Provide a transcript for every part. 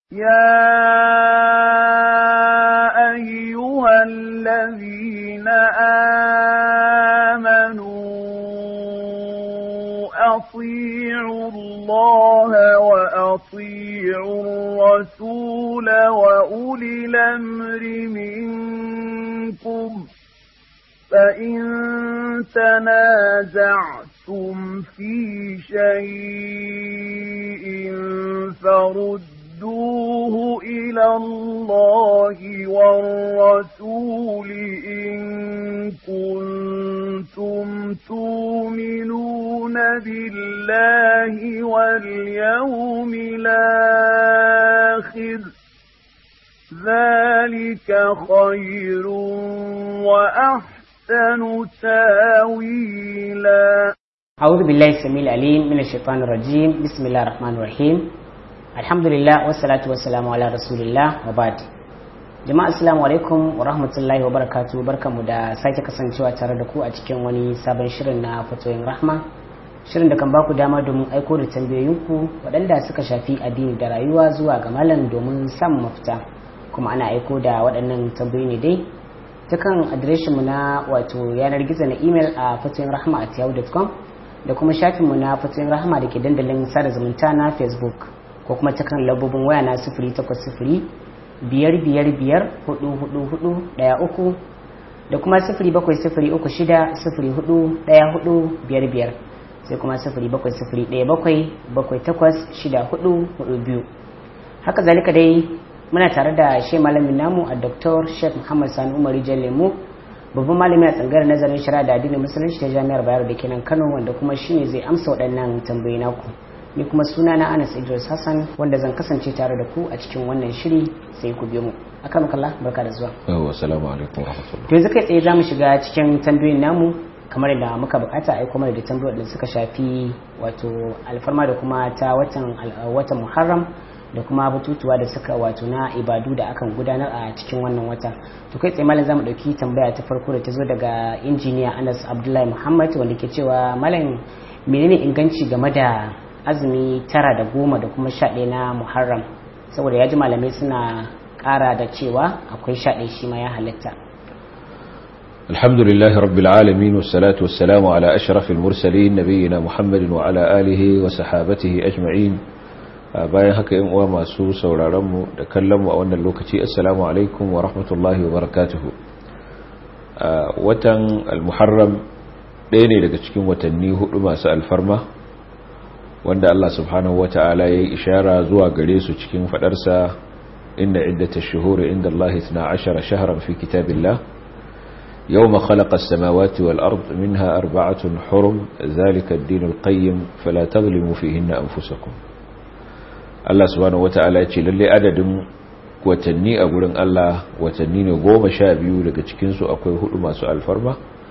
يا أيها الذين آمنوا أطيعوا الله وأطيعوا الرسول وأولي الأمر منكم فإن تنازعتم في شيء فردوه إلى الله والرسول إن كنتم تؤمنون بالله واليوم الآخر ذلك خير وأحسن تاويلا أعوذ بالله السميع العليم من الشيطان الرجيم بسم الله الرحمن الرحيم الحمد لله والصلاة والسلام على رسول الله وبعد jama'a assalamu alaikum wa rahmatullahi wa barakatuh barkamu da sake kasancewa tare da ku a cikin wani sabon shirin na fatoyin rahma shirin da kan baku dama domin aiko da tambayoyinku waɗanda suka shafi addini da rayuwa zuwa ga malam domin samun mafita kuma ana aiko da waɗannan tambayoyi ne dai ta kan adireshinmu na wato yanar gizo na imel a fatoyin rahma at yahoo.com da kuma shafinmu na fatoyin rahma da ke dandalin sada zumunta na facebook ko kuma ta kan lambobin waya na sifiri takwas sifiri biyar biyar biyar hudu hudu hudu daya uku da kuma sifiri bakwai sifiri uku shida sifiri hudu daya hudu biyar biyar sai kuma sifiri bakwai sifiri daya bakwai bakwai takwas shida hudu hudu biyu haka zalika dai muna tare da shi malamin namu a dr sheikh muhammad sani umar lemu babban malami a tsangar nazarin shari'a da addinin musulunci ta jami'ar bayero da kenan kano wanda kuma shine zai amsa waɗannan tambayi naku ni kuma suna na anas idris hassan wanda zan kasance tare da ku a cikin wannan shiri sai ku biyo mu akan makalla barka da zuwa yawa assalamu alaikum warahmatullahi to yanzu kai tsaye zamu shiga cikin tambayoyin namu kamar da muka bukata ai kuma da tambayoyin da suka shafi wato alfarma da kuma ta watan watan muharram da kuma batutuwa da suka wato na ibadu da akan gudanar a cikin wannan wata to kai tsaye malam zamu dauki tambaya ta farko da ta zo daga injiniya Anas Abdullahi Muhammad wanda ke cewa malam menene inganci game da azumi tara da goma da kuma sha ɗaya na muharram saboda ya ji malamai suna ƙara da cewa akwai sha ɗaya shi ma ya halitta الحمد لله رب العالمين والصلاة والسلام على أشرف المرسلين نبينا محمد وعلى آله وصحابته أجمعين bayan haka yin uwa masu sauraronmu da kallonmu a wannan lokaci assalamu alaikum wa rahmatullahi wa barakatuhu watan al-muharram ɗaya ne daga cikin watanni hudu masu alfarma wanda Allah subhanahu wata'ala ya yi ishara zuwa gare su cikin fadarsa inna iddata shuhuri inda Allah 12 shahran fi kitabillah yawma khalaqa as-samawati wal ard minha arba'atun hurum zalika ad-din al-qayyim fala tadhlimu fihinna anfusakum Allah subhanahu wata'ala ya ce lalle adadin watanni a gurin Allah watanni ne 12 daga cikin su akwai hudu masu alfarma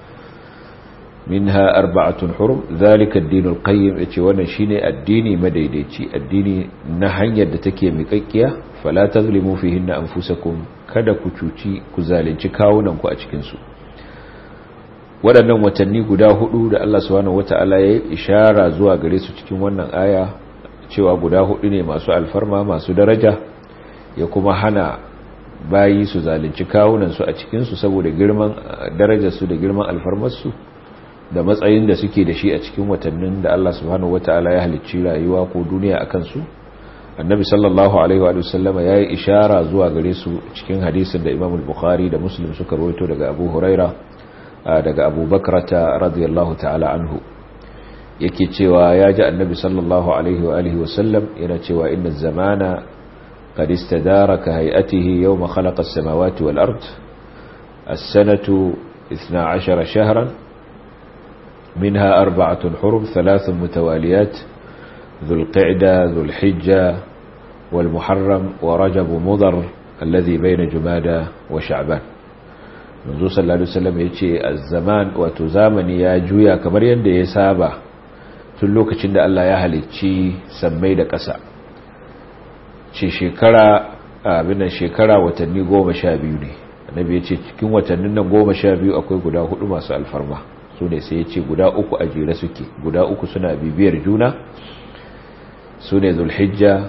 minha arba'atun hurum zalika ad-din al-qayyim yace wannan shine addini madaidaici addini na hanyar da take miƙaƙiya fala tazlimu fihinna anfusakum kada ku cuci ku zalunci kawunan ku a cikin su waɗannan watanni guda hudu da Allah subhanahu wata'ala ya ishara zuwa gare su cikin wannan aya cewa guda hudu ne masu alfarma masu daraja ya kuma hana bayi su zalunci kawunan su a cikin su saboda girman darajar su da girman alfarmar su da matsayin da suke da shi a cikin watannin da Allah subhanahu wataala ya halicci rayuwa ko duniya akan su annabi sallallahu alaihi wa sallama yayi ishara zuwa gare su cikin hadisin da Imam al-Bukhari da Muslim suka rawaito daga Abu Huraira daga Abu Bakrata radiyallahu ta'ala anhu yake cewa ya ji annabi sallallahu alaihi wa alihi wa sallam yana cewa inna zamana qad istadara ka hay'atihi yawma khalaqa as-samawati wal ard as-sanatu 12 shahran منها أربعة حرم ثلاث متواليات ذو القعدة ذو الحجة والمحرم ورجب مضر الذي بين جمادى وشعبان منذ صلى الله عليه وسلم يتشي الزمان وتزامني يا جويا كمر يند يسابا تلوك چند الله يهلي تشي سمي دا كسا ce shekara abin shekara watanni goma sha biyu ne annabi ya ce cikin watannin nan goma sha biyu akwai guda hudu masu alfarma su ne sai ya ce guda uku a jere suke guda uku suna bibiyar juna su ne zulhijja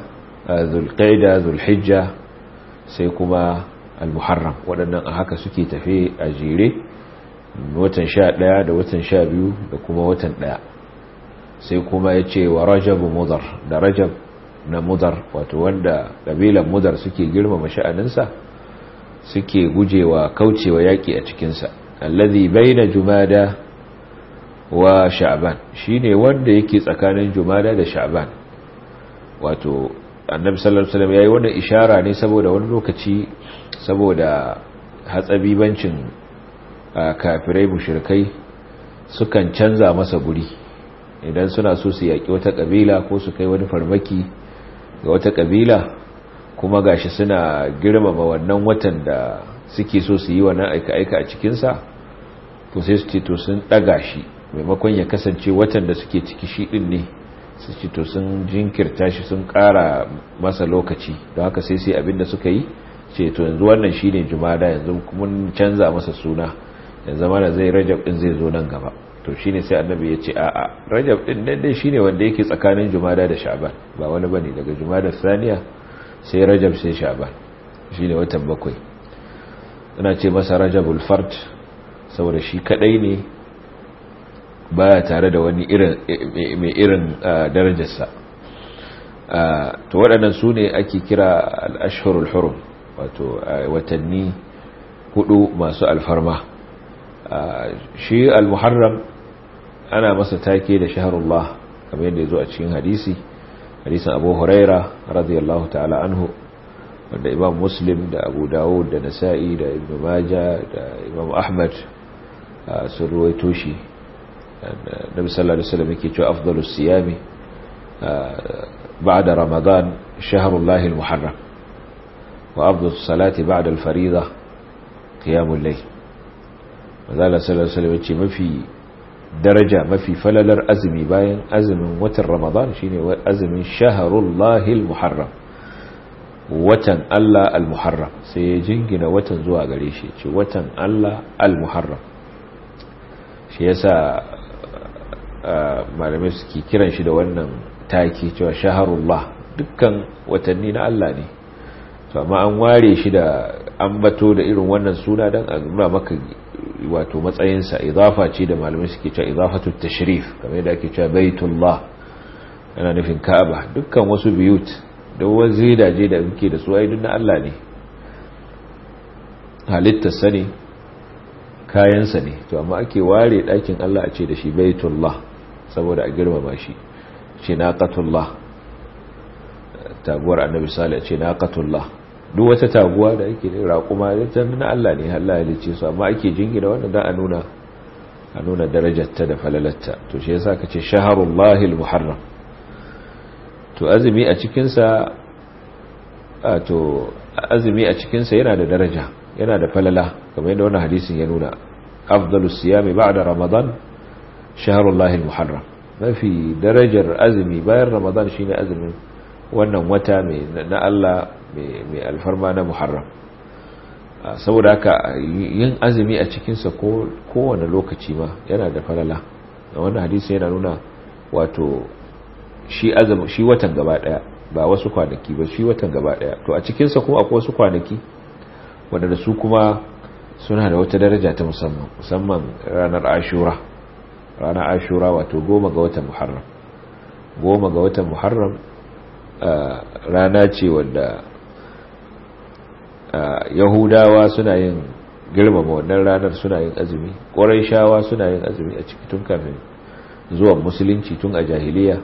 zulqaida zulhijja sai kuma al-muharram waɗannan a haka suke tafe a jere watan sha ɗaya da watan sha biyu da kuma watan ɗaya sai kuma ya ce wa rajabu mudar da rajab na mudar wato wanda ƙabilan mudar suke girmama sha'aninsa suke gujewa kaucewa yaƙi a cikinsa allazi baina jumada wa sha'ban shine wanda yake tsakanin jumada da sha'ban wato annabi sallallahu alaihi wasallam yayi wannan ishara ne saboda wani lokaci saboda hatsabibancin kafirai mushrikai sukan canza masa guri idan suna so su yaki wata kabila ko su kai wani farmaki ga wata kabila kuma gashi suna girmama wannan watan da suke so su yi wannan aika-aika a cikinsa to sai su ce to sun ɗaga shi maimakon ya kasance watan da suke ciki shi ɗin ne su ce to sun jinkirta shi sun ƙara masa lokaci don haka sai sai abinda suka yi ce to yanzu wannan shi ne jumada yanzu mun canza masa suna yanzu mana zai rajab ɗin zai zo nan gaba to shi ne sai annabi ya ce a'a rajab ɗin nan dai shi ne wanda yake tsakanin jumada da sha'ban ba wani bane daga jumada saniya sai rajab sai sha'ban shi ne watan bakwai ana ce masa rajabul fard saboda shi kadai ne baya tare da wani irin mai irin darajarsa to waɗannan su ne ake kira al-ashhurul hurum wato watanni hudu masu alfarma shi al-muharram ana masa take da shahrullah kamar yadda ya zo a cikin hadisi hadisin abu huraira radiyallahu ta'ala anhu wanda imam muslim da abu dawud da nasa'i da ibn maja da imam ahmad sun ruwaito shi nabi sallallahu alaihi wasallam yake cewa afdalus siyami ba'da ramadan shahrullahi al-muharram wa afdalus salati ba'da al-fariida qiyamul layl manzo sallallahu alaihi wasallam yace mafi daraja mafi falalar azumi bayan azumin watan ramadan shine azumin shahrullahi al-muharram watan Allah al-muharram sai ya jingina watan zuwa gare shi ce watan Allah al-muharram shi yasa malamai suke kiran shi da wannan taki cewa shaharullah dukkan watanni na Allah ne to amma an ware shi da ambato da irin wannan suna dan a nuna maka wato matsayinsa idafa ce da malamai suke cewa idafatu tashrif kamar yadda ake cewa baitullah yana nufin ka'aba dukkan wasu biyut da wasu daje da muke da su ai duk na Allah ne halittarsa ne kayansa ne to amma ake ware ɗakin Allah a ce da shi baitullah saboda a girmama shi ce naqatullah taguwar annabi salih ce naqatullah duk wata taguwa da ake raƙuma ta na Allah ne Allah ya lice su amma ake jingina wannan da a nuna a nuna darajarta da falalarta to shi yasa kace shaharullahil muharram to azumi a cikin sa to azumi a cikin sa yana da daraja yana da falala kamar yadda wannan hadisin ya nuna afdalus siyami ba'da ramadan shahrullahil muharram mafi darajar azumi bayan ramadan shine azumin wannan wata mai na Allah mai alfarma na muharram saboda haka yin azumi a cikinsa kowane lokaci ma yana da falala da wannan hadisi yana nuna wato shi azumi shi watan gaba daya ba wasu kwanaki ba shi watan gaba daya to a cikinsa kuma akwai wasu kwanaki wanda da su kuma suna da wata daraja ta musamman musamman ranar ashura ranar ashura wato goma ga watan muharram goma ga watan muharram rana ce wadda yahudawa suna yin girmama wannan ranar suna yin azumi ƙwarai shawa suna yin azumi a ciki tun kafin zuwan musulunci tun a jahiliya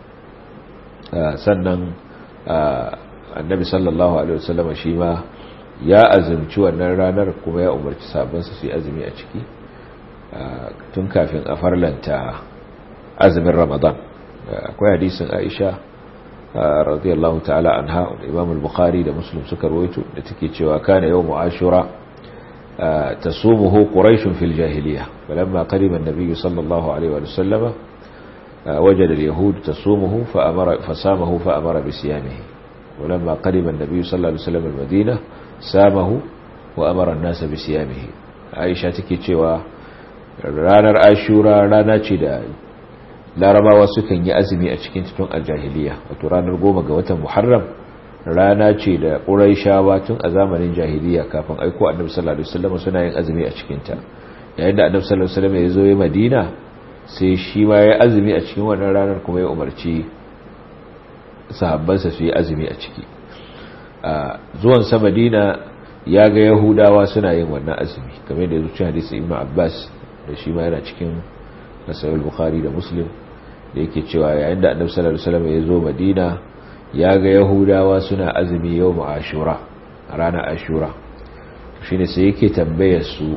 sannan annabi sallallahu alaihi wasallam shi ma ya azumci wannan ranar kuma ya umarci sabansa su yi azumi a ciki tun kafin a farlanta azumin ramadan akwai hadisin aisha radiyallahu ta'ala anha imam al-bukhari da muslim suka rawaito da take cewa kana yawmu ashura tasumuhu quraish fil jahiliya falamma qadima an-nabiy sallallahu alaihi wa sallama wajada al-yahud tasumuhu fa amara fasamahu fa amara bi siyamihi ولما قدم النبي صلى الله عليه وسلم المدينة سامه وأمر الناس بسيامه عائشة take cewa ranar ashura rana ce da larabawa sukan yi azumi a cikin tun aljahiliya wato ranar goma ga watan muharram rana ce da ƙuraishawa tun a zamanin jahiliya kafin aiko annabi sallallahu alaihi wasallam suna yin azumi a cikin ta yayin da annabi sallallahu alaihi wasallam ya zo ya Madina sai shi ma ya azumi a cikin wannan ranar kuma ya umarci sahabbansa su yi azumi a ciki a zuwan sa Madina ya ga Yahudawa suna yin wannan azumi kamar da ya zuci hadisi Ibn Abbas da shi ma yana cikin Sahih Bukhari da Muslim da yake cewa yayin da annabi sallallahu alaihi wasallam ya zo Madina ya ga yahudawa suna azumi yau mu ashura a ranar ashura shi ne sai yake tambayar su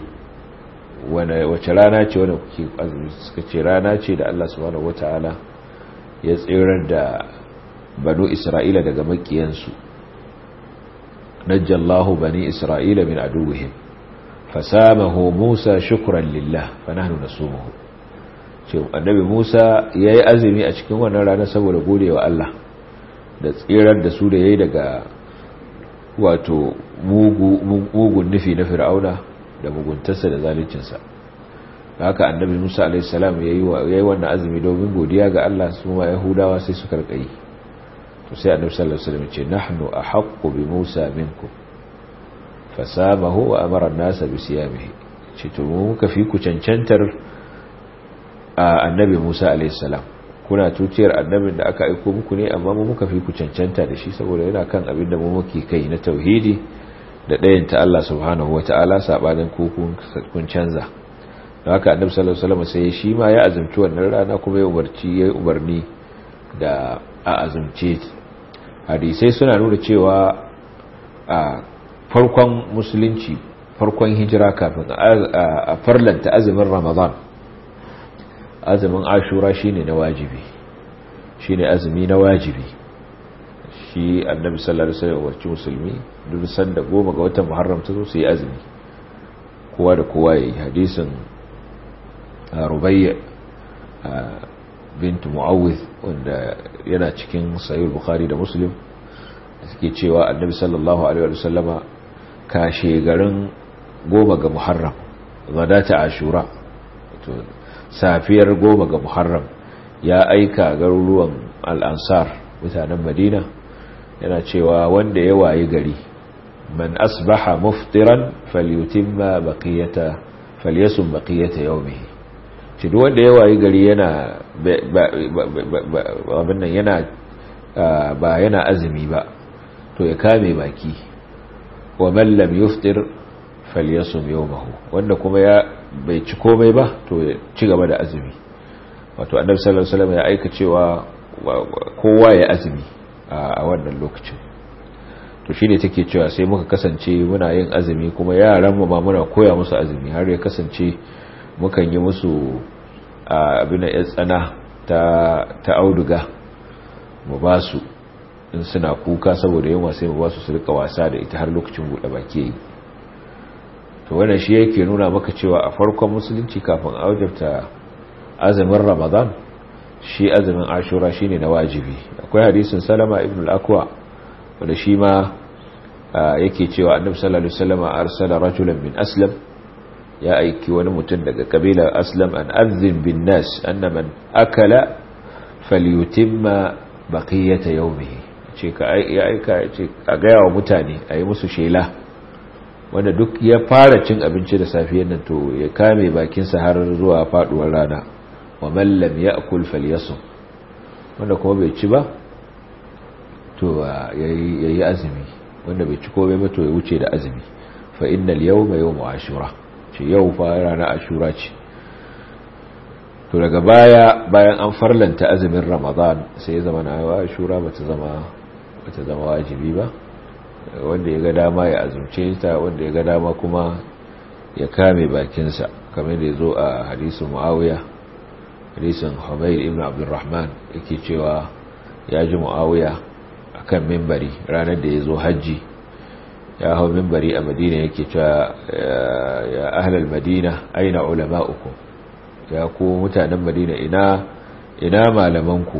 wace rana ce wadda kuke azumi suka ce rana ce da Allah subhanahu wata'ala ya tsirar da banu isra'ila daga makiyansu najjallahu bani isra'ila min aduwwihim fasamahu musa shukran lillah fa nahnu nasumuhu ce annabi musa yayi azumi a cikin wannan rana saboda godewa Allah da tsirar da su da ya yi daga wato mugun nufi na fir'auna da muguntarsa da zaluncinsa haka annabi musa alaihissalam ya yi wannan azumi domin godiya ga allah su ma yahudawa sai su karkayi to sai annabi sallallahu alaihi wasallam ce nahnu ahaqqu bi musa minkum fasamahu wa amara an-nasa bi siyamihi ce to mu muka fi ku cancantar annabi musa alaihissalam kuna tuciyar annabin da aka aiko muku ne amma mu muka fi ku cancanta da shi saboda yana kan abin da mu muke kai na tauhidi da ɗayan ta Allah subhanahu wata'ala sabanin ku kun canza don haka annabi sallallahu alaihi wasallam sai shi ma ya azumci wannan rana kuma ya umarci ya umarni da a azumce hadisai suna nuna cewa a farkon musulunci farkon hijira kafin a farlanta azumin ramadan azumin ashura shine na wajibi shine azumi na wajibi shi annabi sallallahu alaihi wasallam wacce musulmi duk sanda goma ga watan muharram ta zo su yi azumi kowa da kowa yayi hadisin rubayya bint muawiz wanda yana cikin sahih bukhari da muslim suke cewa annabi sallallahu alaihi wasallama kashe garin goma ga muharram gadata ashura safiyar goma ga muharram ya aika garuruwan al'ansar mutanen madina yana cewa wanda ya wayi gari man asbaha muftiran falyutimma baqiyata falyasum baqiyata yawmihi shi duk wanda ya wayi gari yana abin nan yana ba yana azumi ba to ya kame baki wa man lam yuftir falyasum yawmahu wanda kuma ya bai ci komai ba to ya ci gaba da azumi wato annabi sallallahu alaihi wasallam ya aika cewa kowa ya azumi a wannan lokacin to shine take cewa sai muka kasance muna yin azumi kuma yaran mu ma muna koya musu azumi har ya kasance mukan yi musu abin da tsana ta ta auduga mu ba su in suna kuka saboda yunwa sai mu ba su su rika wasa da ita har lokacin bude baki yayi to wannan shi yake nuna maka cewa a farkon musulunci kafin aujabta azumin ramadan shi azumin ashura shine na wajibi akwai hadisin salama ibn al-akwa wanda shi ma yake cewa annabi sallallahu alaihi wasallam arsala rajulan min aslam ya aiki wani mutum daga kabilar aslam an azin bin nas anna man akala falyutimma baqiyata yawmihi ce ka ya aika ce a ga yawa mutane ayi musu shela wanda duk ya fara cin abinci da safiyar nan to ya kame bakinsa har zuwa faduwar rana wa man lam ya'kul falyasum wanda kuma bai ci ba to yayi azumi wanda bai ci komai ba to ya wuce da azumi fa innal yawma yawmu ashura ce yau fa rana ashura ce to daga baya bayan an farlanta azumin ramadan sai ya zama na ashura bata zama bata zama wajibi ba wanda ya ga dama ya azumce ta wanda ya ga dama kuma ya kame bakinsa kamar da ya zo a hadisun mu'awiya hadisun humayr ibn abdurrahman yake cewa ya ji mu'awiya a kan mimbari ranar da ya zo hajji ya hau mimbari a madina yake cewa ya ahlal madina aina ulama'uku ya ku mutanen madina ina ina malamanku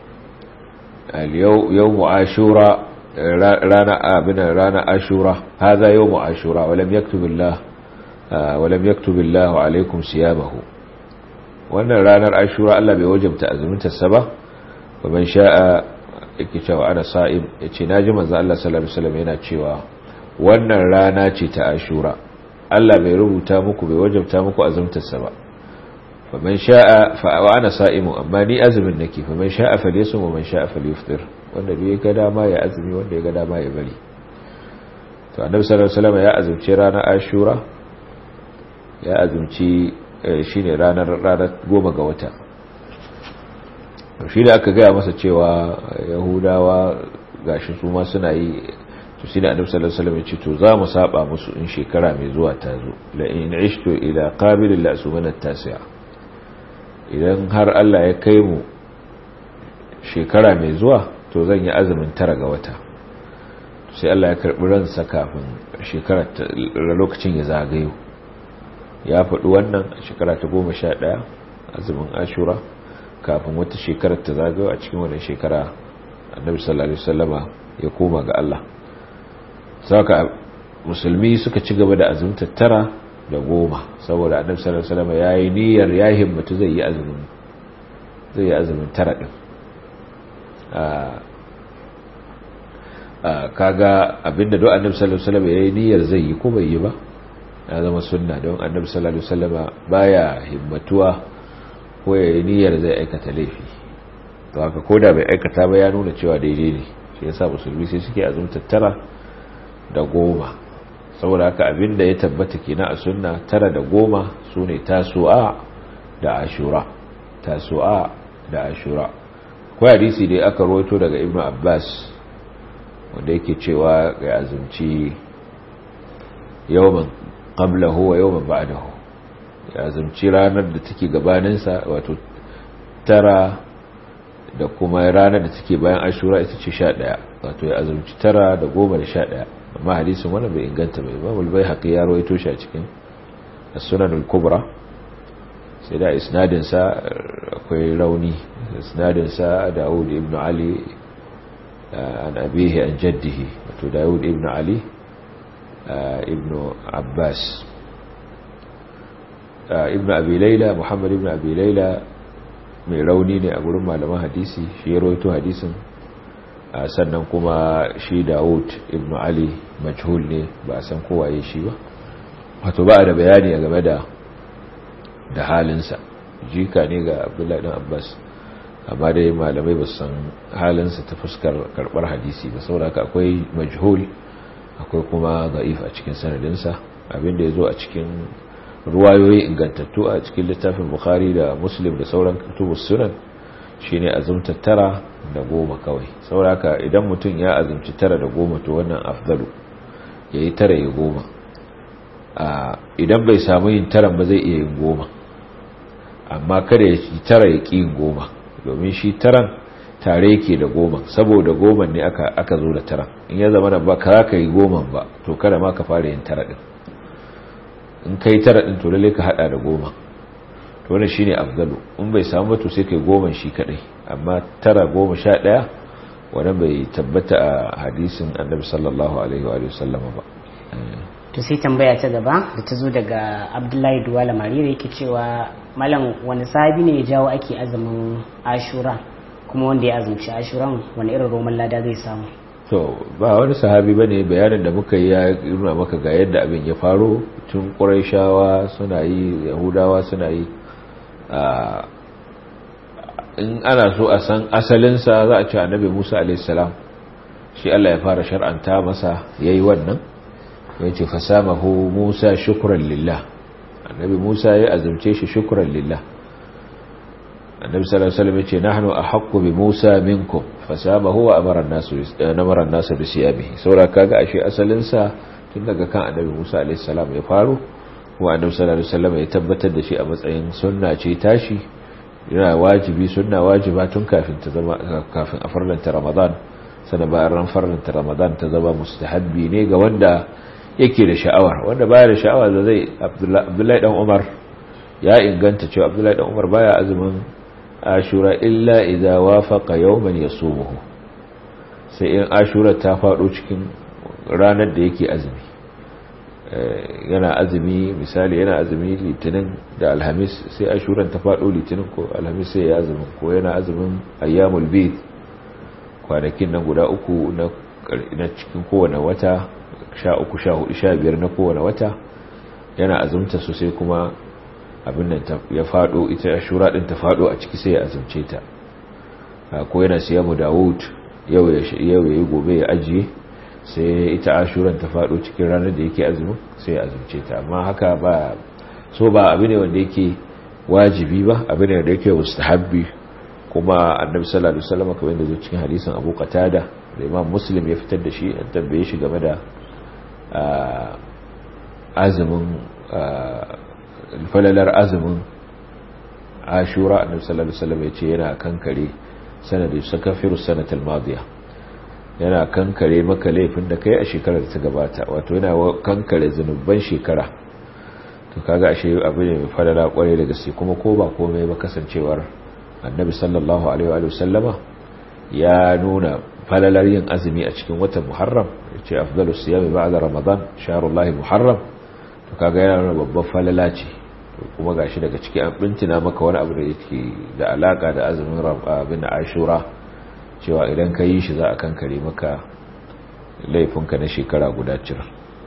yau mu'ashura rana abin rana ashura haza yawmu ashura walam yaktubillah walam yaktubillah alaikum siyamahu wannan ranar ashura Allah bai wajabta azumin ta ba man sha'a yake cewa ana sa'im yace naji manzo Allah sallallahu alaihi wasallam yana cewa wannan rana ce ta ashura Allah bai rubuta muku bai wajabta muku azumtarsa ba faman sha'a fa wa ana sa'imu amma ni azumin nake faman sha'a falyasum wa man sha'a falyuftir wanda bai ga dama ya azumi wanda ya ga dama ya bari to annabi sallallahu alaihi wasallam ya azumci ranar ashura ya azumci shine ranar ranar goma ga wata shi da aka gaya masa cewa yahudawa gashi su ma suna yi to shi da annabi sallallahu alaihi wasallam ya ce to za mu saba musu in shekara mai zuwa ta zo la in ishtu ila qabil la subana tasi'a idan har Allah ya kai mu shekara mai zuwa to zan yi azumin tara ga wata sai Allah ya karbi ransa kafin shekara lokacin ya zagayo ya faɗi wannan a shekara ta goma sha ɗaya azumin ashura kafin wata shekarar ta zagayo a cikin wannan shekara annabi sallallahu alaihi wasallama ya koma ga Allah saka musulmi suka ci gaba da azumtar tara da goma saboda annabi sallallahu alaihi wasallama yayi niyyar ya himmatu zai yi azumin zai yi azumin tara din a kaga abinda don annabi sallallahu alaihi wasallama yayi niyyar zai yi ko bai yi ba ya zama sunna don annabi sallallahu alaihi wasallama baya himmatuwa ko ya yi niyyar zai aikata laifi to haka ko da bai aikata ba ya nuna cewa daidai ne shi yasa musulmi sai suke azumtar tara da goma saboda haka abinda ya tabbata kenan a sunna tara da goma su ne tasu'a da ashura tasu'a da ashura ko hadisi dai aka rawaito daga ibnu abbas wanda yake cewa ga azumci yawman qablahu wa yawman ba'dahu ya azumci ranar da take gabaninsa wato tara da kuma ranar da take bayan ashura ita ce sha ɗaya wato ya azumci tara da goma da sha ɗaya amma hadisin wannan bai inganta bai ba mulbai haƙi ya rawaito shi a cikin sunan al-kubra sai da isnadinsa akwai rauni isnadinsa dawud ibn ali an abihi an jaddihi wato dawud ibn ali ibn abbas ibn abi laila muhammad ibn abi laila mai rauni ne a gurin malaman hadisi shi ya rawaito hadisin sannan kuma shi Dawud ibn Ali majhul ne ba a san kowaye shi ba wato ba da bayani game da da halinsa jika ne ga Abdullahi dan Abbas amma dai malamai ba san halinsa ta fuskar karbar hadisi ba saboda haka akwai majhul akwai kuma da'if a cikin sanadinsa abinda ya zo a cikin ruwayoyi ingantattu a cikin littafin bukhari da muslim da sauran kutubus sunan shine azumta tara da goma kawai sauraka idan mutum ya azumci tara da goma to wannan afdalu yayi tara ya goma idan bai samu yin taran ba zai iya yin goma amma kada ya ci tara ya ƙi yin goma domin shi taran tare yake da goma saboda goma ne aka aka zo da taran in ya zama da ba ka ka yi goma ba to kada ma ka fara yin tara din in kai tara din to lalle ka hada da goma to wannan shine afdalu in bai samu to sai kai goma shi kadai amma tara goma sha daya wannan bai tabbata a hadisin annabi sallallahu alaihi wa sallam ba to sai tambaya ta gaba da ta zo daga abdullahi duwala marira yake cewa malam wani sahabi ne ya jawo ake azumin ashura kuma wanda ya azumci ashuran wani irin roman lada zai samu to ba wani sahabi ba ne bayanin da muka yi ya nuna maka ga yadda abin ya faro tun ƙuraishawa suna yi yahudawa suna yi in ana so a san asalinsa za a ce annabi musa alaihissalam shi allah ya fara shar'anta masa ya yi wannan ya ce fasamahu musa shukuran lillah annabi musa ya azumce shi shukuran lillah annabi sallallahu alaihi wasallam ya ce nahnu ahaqqu bi musa minkum fasamahu wa amara an-nasu namara an-nasu bi siyabihi saboda kaga ashe asalin sa tun daga kan annabi musa alaihi salam ya faro kuma annabi sallallahu alaihi wasallam ya tabbatar da shi a matsayin sunna ce tashi yana wajibi sunna wajiba tun kafin ta zama kafin a farlanta ramadan sana bayan ran farlanta ramadan ta zama mustahabbi ne ga wanda yake da sha'awar wanda baya da sha'awa da zai abdullahi dan umar ya inganta cewa abdullahi dan umar baya azumin ashura illa idza wafaqa yawman yasumuhu sai in ashura ta fado cikin ranar da yake azumi yana azumi misali yana azumi litinin da alhamis sai ashuran ta fado litinin ko alhamis sai ya azumi ko yana azumin ayyamul bid kwanakin nan guda uku na cikin kowane wata sha uku sha hudu sha biyar na kowane wata yana azumta su sai kuma abin nan ya fado ita ashura din ta fado a ciki sai ya azumce ta ko yana siya mu dawud yau ya yi gobe ya ajiye sai ita ashuran ta fado cikin ranar da yake azumin sai ya azumce ta amma haka ba so ba abu ne wanda yake wajibi ba abu ne da yake mustahabbi kuma annabi sallallahu alaihi wasallam kamar yadda zo cikin hadisin Abu Qatada da Imam Muslim ya fitar da shi an tambaye shi game da azumin falalar azumin Ashura annabi sallallahu alaihi wasallam ya ce yana kankare sanadin sakafiru sanatul madiya yana kankare maka laifin da kai a shekarar da ta gabata wato yana kankare zanubban shekara to kaga ashe abu ne mai falala kwarai da gaske kuma ko ba komai ba kasancewar annabi sallallahu alaihi wa sallama ya nuna falalar yin azumi a cikin watan muharram yace afdalu siyami ba'da ramadan shahrullahi muharram to kaga yana nuna babban falala ce to kuma gashi daga ciki an bintina maka wani abu da yake da alaka da azumin abin ashura cewa idan ka yi shi za a kankare maka laifinka na shekara guda cir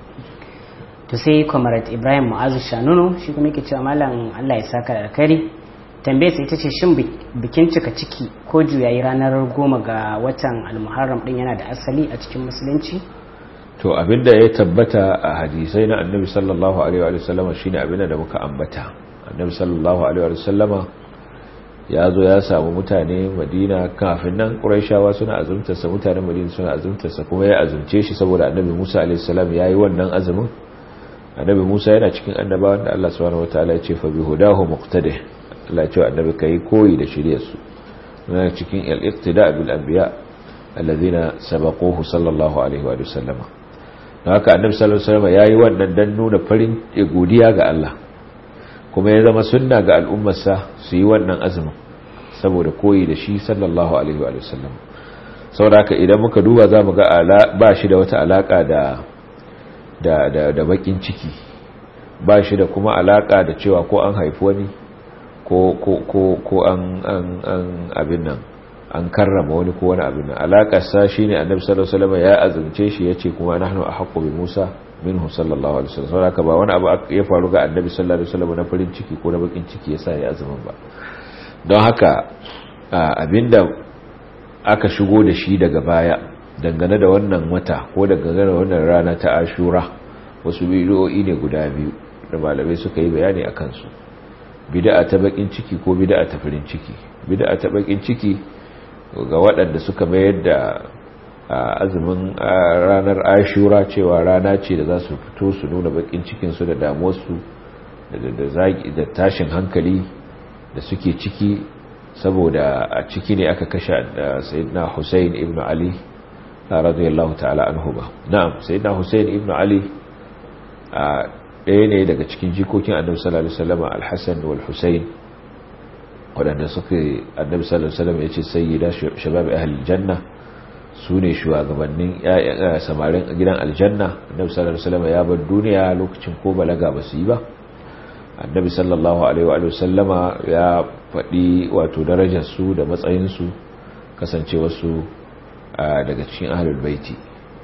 to sai comrade ibrahim mu'azu shanunu shi kuma yake cewa malam allah ya saka da alkhairi tambayar ita ce shin bikin cika ciki ko juyayi ranar goma ga watan almuharram din yana da asali a cikin musulunci to abinda ya tabbata a hadisai na annabi sallallahu alaihi wa sallama shine abinda da muka ambata annabi sallallahu alaihi wa sallama ya zo ya samu mutane madina kafin nan ƙuraishawa suna azumtarsa mutanen madina suna azumtarsa kuma ya azumce shi saboda annabi musa alaihissalam ya yi wannan azumin annabi musa yana cikin annabawan da allah subhanahu wataala ya ce fa bi hudahu muqtadi allah ce annabi kai koyi da shiryarsu yana cikin al-iqtida bil anbiya alladhina sabaquhu sallallahu alaihi wa sallama don haka annabi sallallahu alaihi wasallam yayi wannan dan nuna farin godiya ga Allah kuma ya zama sunna ga al'ummarsa su yi wannan azumin saboda koyi da shi sallallahu alaihi wa sallam saboda idan muka duba za mu ga ba shi da wata alaka da da da da bakin ciki ba shi da kuma alaka da cewa ko an haifi wani ko ko ko ko an an an abin nan an karrama wani ko wani abin nan alakar sa shine annabi sallallahu alaihi wasallam ya azumce shi yace kuma nahnu ahqqu bi Musa minhu sallallahu alaihi wasallam saboda ba wani abu ya faru ga annabi sallallahu alaihi wasallam na farin ciki ko na bakin ciki yasa ya azumin ba don haka abinda aka shigo da shi daga baya dangane da wannan wata ko dangane da wannan rana ta Ashura wasu bidiyoyi ne guda biyu da malamai suka yi bayani akan su bid'a ta bakin ciki ko bid'a ta farin ciki bid'a ta bakin ciki ga waɗanda suka mayar da azumin ranar ashura cewa rana ce da za su fito su nuna bakin cikinsu da damuwarsu da tashin hankali da suke ciki saboda a ciki ne aka kashe sayyidina Hussein ibn Ali radiyallahu ta'ala anhu ba na'am sayyidina Hussein ibn Ali ɗaya ne daga cikin jikokin annabi sallallahu alaihi wasallam al-Hasan wal Hussein wadanda suka annabi sallallahu alaihi wasallam ya ce sayyida shabab ahli janna su ne shugabannin samarin gidan aljanna annabi sallallahu alaihi wasallam ya bar duniya lokacin ko balaga ba su yi ba annabi sallallahu alaihi wa sallama ya faɗi wato darajar su da matsayin su kasance wasu daga cikin ahlul baiti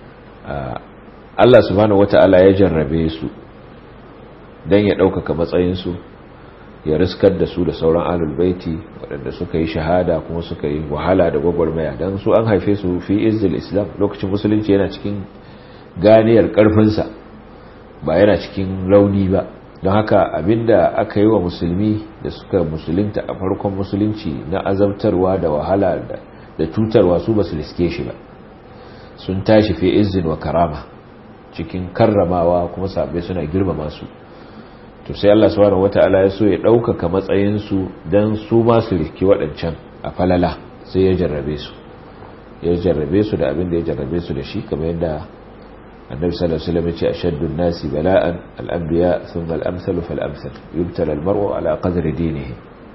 Allah subhanahu wata'ala ya jarrabe su dan ya ɗaukaka matsayin su ya riskar da su da sauran ahlul baiti waɗanda suka yi shahada kuma suka yi wahala da gwagwarmaya don su an haife su fi izil islam lokacin musulunci yana cikin ganiyar ƙarfinsa ba yana cikin rauni ba don haka abinda aka yi wa musulmi da suka musulunta a farkon musulunci na azabtarwa da wahala da cutarwa su ba su riske shi ba sun tashi fi izin wa karama cikin karramawa kuma sabai suna girmama su to sai Allah subhanahu wata'ala ya so ya ɗaukaka matsayinsu don su masu riki waɗancan a falala sai ya jarrabe su ya jarrabe su da abin da ya jarrabe su da shi kamar yadda annabi sallallahu alaihi wasallam ya ce ashaddun nasi bala'an al-anbiya thumma al-amsalu fal-amsal yubtala al-mar'u ala qadri dinihi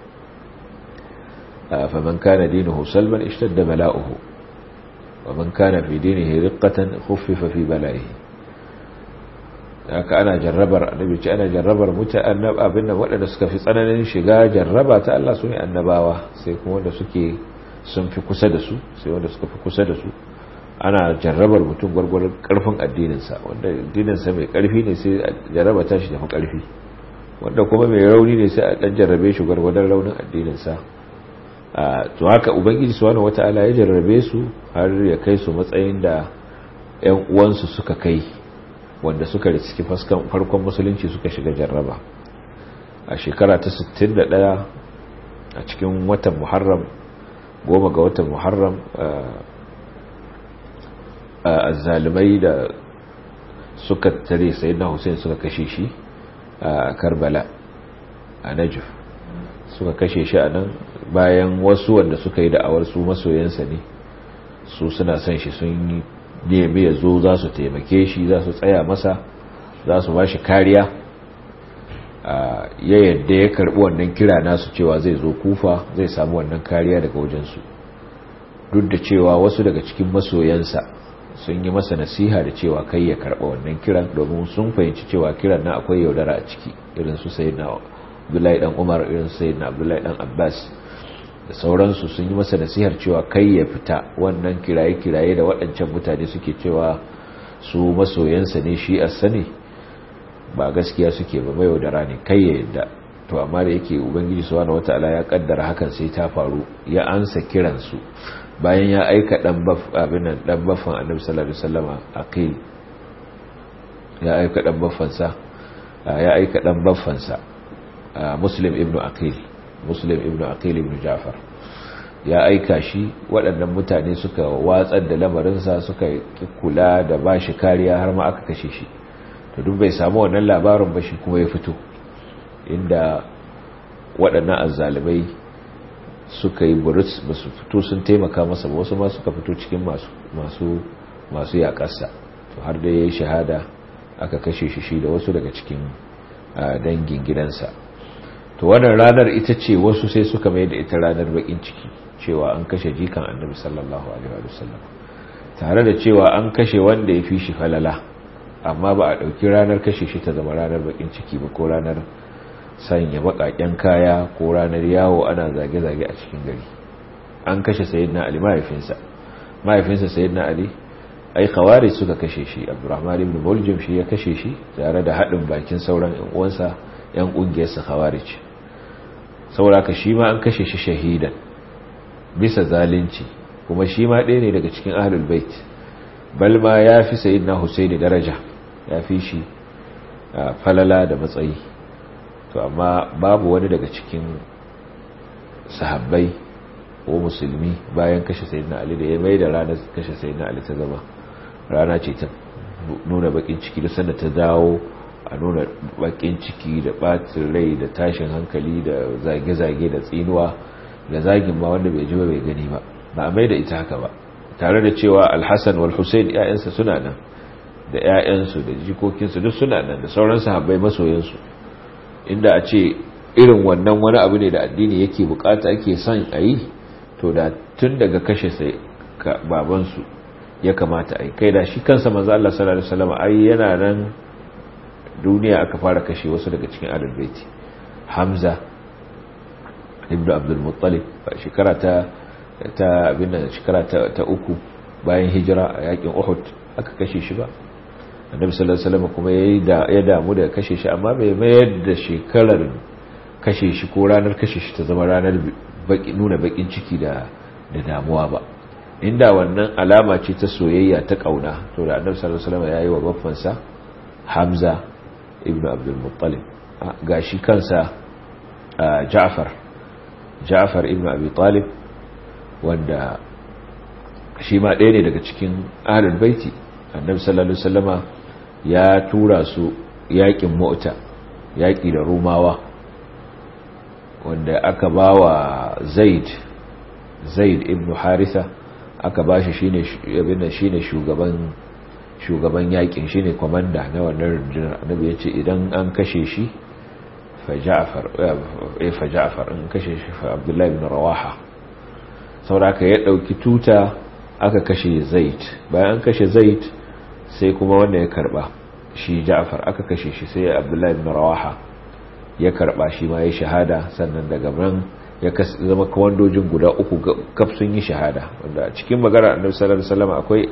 faman kana dinuhu salman ishtadda bala'uhu wa man kana fi dinihi riqqatan khuffifa fi bala'ihi haka ana jarrabar annabi ce ana jarrabar mutane abin da waɗanda suka fi tsananin shiga jarraba ta Allah su ne annabawa sai kuma wanda suke sun fi kusa da su sai wanda suka fi kusa da su ana jarrabar mutum gwargwaron karfin addininsa wanda addininsa mai karfi ne sai jarraba tashi tafi karfi wanda kuma mai rauni ne sai a dan jarrabe shi gwargwadon raunin addininsa to haka ubangiji subhanahu wataala ya jarrabe su har ya kai su matsayin da ƴan uwansu suka kai wanda suka riski farkon musulunci suka shiga jarraba a shekara ta 61 a cikin watan muharram goma ga watan muharram a zalimai da suka tare sai na hussein suka kashe shi a karbala a najif suka kashe shi a nan bayan wasu wanda suka yi da'awar su masoyansa ne su suna son shi sun yi nemi ya zo za su taimake shi za su tsaya masa za su ba shi kariya ya yadda ya karbi wannan kira nasu cewa zai zo kufa zai samu wannan kariya daga wajensu duk da cewa wasu daga cikin masoyansa sun yi masa nasiha da cewa kai ya karba wannan kiran domin sun fahimci cewa kiran na akwai yaudara a ciki irin su sayyidina Abdullahi dan Umar irin su sayyidina Abdullahi dan Abbas da sauransu sun yi masa nasihar cewa kai ya fita wannan kiraye-kiraye da waɗancan mutane suke cewa su masoyansa ne shi a sani ba gaskiya suke ba mai yaudara ne kai ya yadda to amma da yake ubangiji subhanahu wataala ya kaddara hakan sai ta faru ya ansa kiransu bayan ya aika dan baf abin nan dan baffan annabi sallallahu alaihi wasallama aqil ya aika dan baffansa ya aika dan baffansa muslim ibnu aqil muslim ibnu aqil ibnu ja'far ya aika shi waɗannan mutane suka watsar da lamarinsa suka kula da bashi kariya har ma aka kashe shi to duk bai samu wannan labarin ba shi kuma ya fito inda waɗannan azzalibai suka yi buris ba su fito sun taimaka masa ba wasu ma suka fito cikin masu masu yaƙarsa to har da ya yi shahada aka kashe shi shi da wasu daga cikin dangin gidansa to wannan ranar ita ce wasu sai suka mai da ita ranar bakin ciki cewa an kashe jikan annabi sallallahu alaihi wa sallam tare da cewa an kashe wanda ya fi shi falala amma ba a ɗauki ranar kashe shi ta zama ranar bakin ciki ba ko ranar sanya baƙaƙen kaya ko ranar yawo ana zage-zage a cikin gari an kashe sayyidina ali mahaifinsa mahaifinsa sayyidina ali ai khawari suka kashe shi abdurrahman ibn muljim shi ya kashe shi tare da haɗin bakin sauran yan uwansa yan ƙungiyarsa khawarij saboda ka shi ma an kashe shi shahidan bisa zalunci kuma shi ma ɗaya ne daga cikin ahlul bait bal ma ya fi sayyidina husaini daraja ya fi shi falala da matsayi to amma babu wani daga cikin sahabbai ko musulmi bayan kashe sayyidina ali da ya mai da ranar kashe sayyidina ali ta zama rana ce ta nuna bakin ciki da sanda ta dawo a nuna bakin ciki da batin rai da tashin hankali da zage-zage da tsinuwa da zagin ma wanda bai ji ba bai gani ba ba a mai da ita haka ba tare da cewa alhassan wal hussein ‘ya'yansa suna nan da ‘ya'yansu da jikokinsu duk suna nan da sauran sahabbai masoyansu inda a ce irin wannan wani abu ne da addini yake bukata ake son a yi to da tun daga kashe sai babansu ya kamata a yi kai da shi kansa manzo Allah sallallahu alaihi wasallam ai yana nan duniya aka fara kashe wasu daga cikin ahlul baiti Hamza ibn Abdul Muttalib shekara ta ta abin shekara ta uku bayan hijira a yakin Uhud aka kashe shi ba annabi sallallahu alaihi wasallam kuma ya damu da kashe shi amma bai mayar da shekarar kashe shi ko ranar kashe shi ta zama ranar nuna bakin ciki da da damuwa ba inda wannan alama ce ta soyayya ta kauna to da annabi sallallahu alaihi wasallam yayi wa baffansa Hamza ibn Abdul Muttalib gashi kansa Ja'far Ja'far ibn Abi Talib wanda shi ma ɗaya ne daga cikin ahlul baiti annabi sallallahu alaihi wasallama ya tura su yakin mota yaki da rumawa wanda aka bawa zaid zaid ibn haritha aka bashi shine abinda shine shugaban shugaban yakin shine komanda na wannan rundunar annabi yace idan an kashe shi fa ja'far eh fa ja'far in kashe shi fa abdullahi ibn rawaha sauraka ya dauki tuta aka kashe zaid bayan an kashe zaid sai kuma wanda ya karba shi ja'far aka kashe shi sai abdullahi ibn rawaha ya karba shi ma ya shahada sannan daga nan ya zama kawandojin guda uku kaf sun yi shahada wanda cikin magana annabi sallallahu alaihi wasallam akwai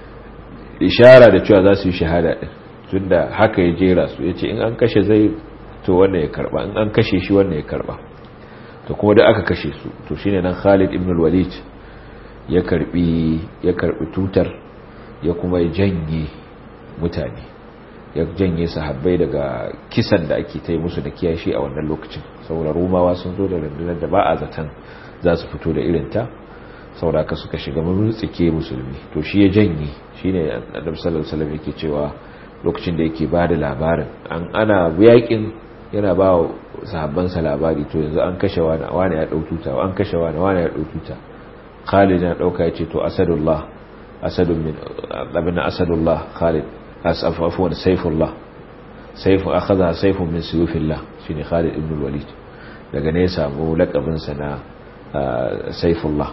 ishara da cewa za su yi shahada din tunda haka ya jera su yace in an kashe zai to wanda ya karba in an kashe shi wanda ya karba to kuma da aka kashe su to shine nan Khalid ibn al-Walid ya karbi ya karbi tutar ya kuma janye mutane ya janye sahabbai daga kisan da ake ta yi musu da kiyashi a wannan lokacin saboda romawa sun zo da rundunar da ba a zaton za su fito da irinta saboda ka suka shiga tsike musulmi to shi ya janye shi ne annabi sallallahu alaihi wasallam yake cewa lokacin da yake ba da labarin an ana yakin yana ba wa sahabbansa labari to yanzu an kashe wani wani ya dau tuta an kashe wani wani ya dau tuta Khalid ya dauka ya ce to asadullah asadun min abinna asadullah Khalid asaf afwan sayfullah sayfu akhadha sayfun min suyufillah shine Khalid ibn al-Walid daga ne ya samu lakabin sa na sayfullah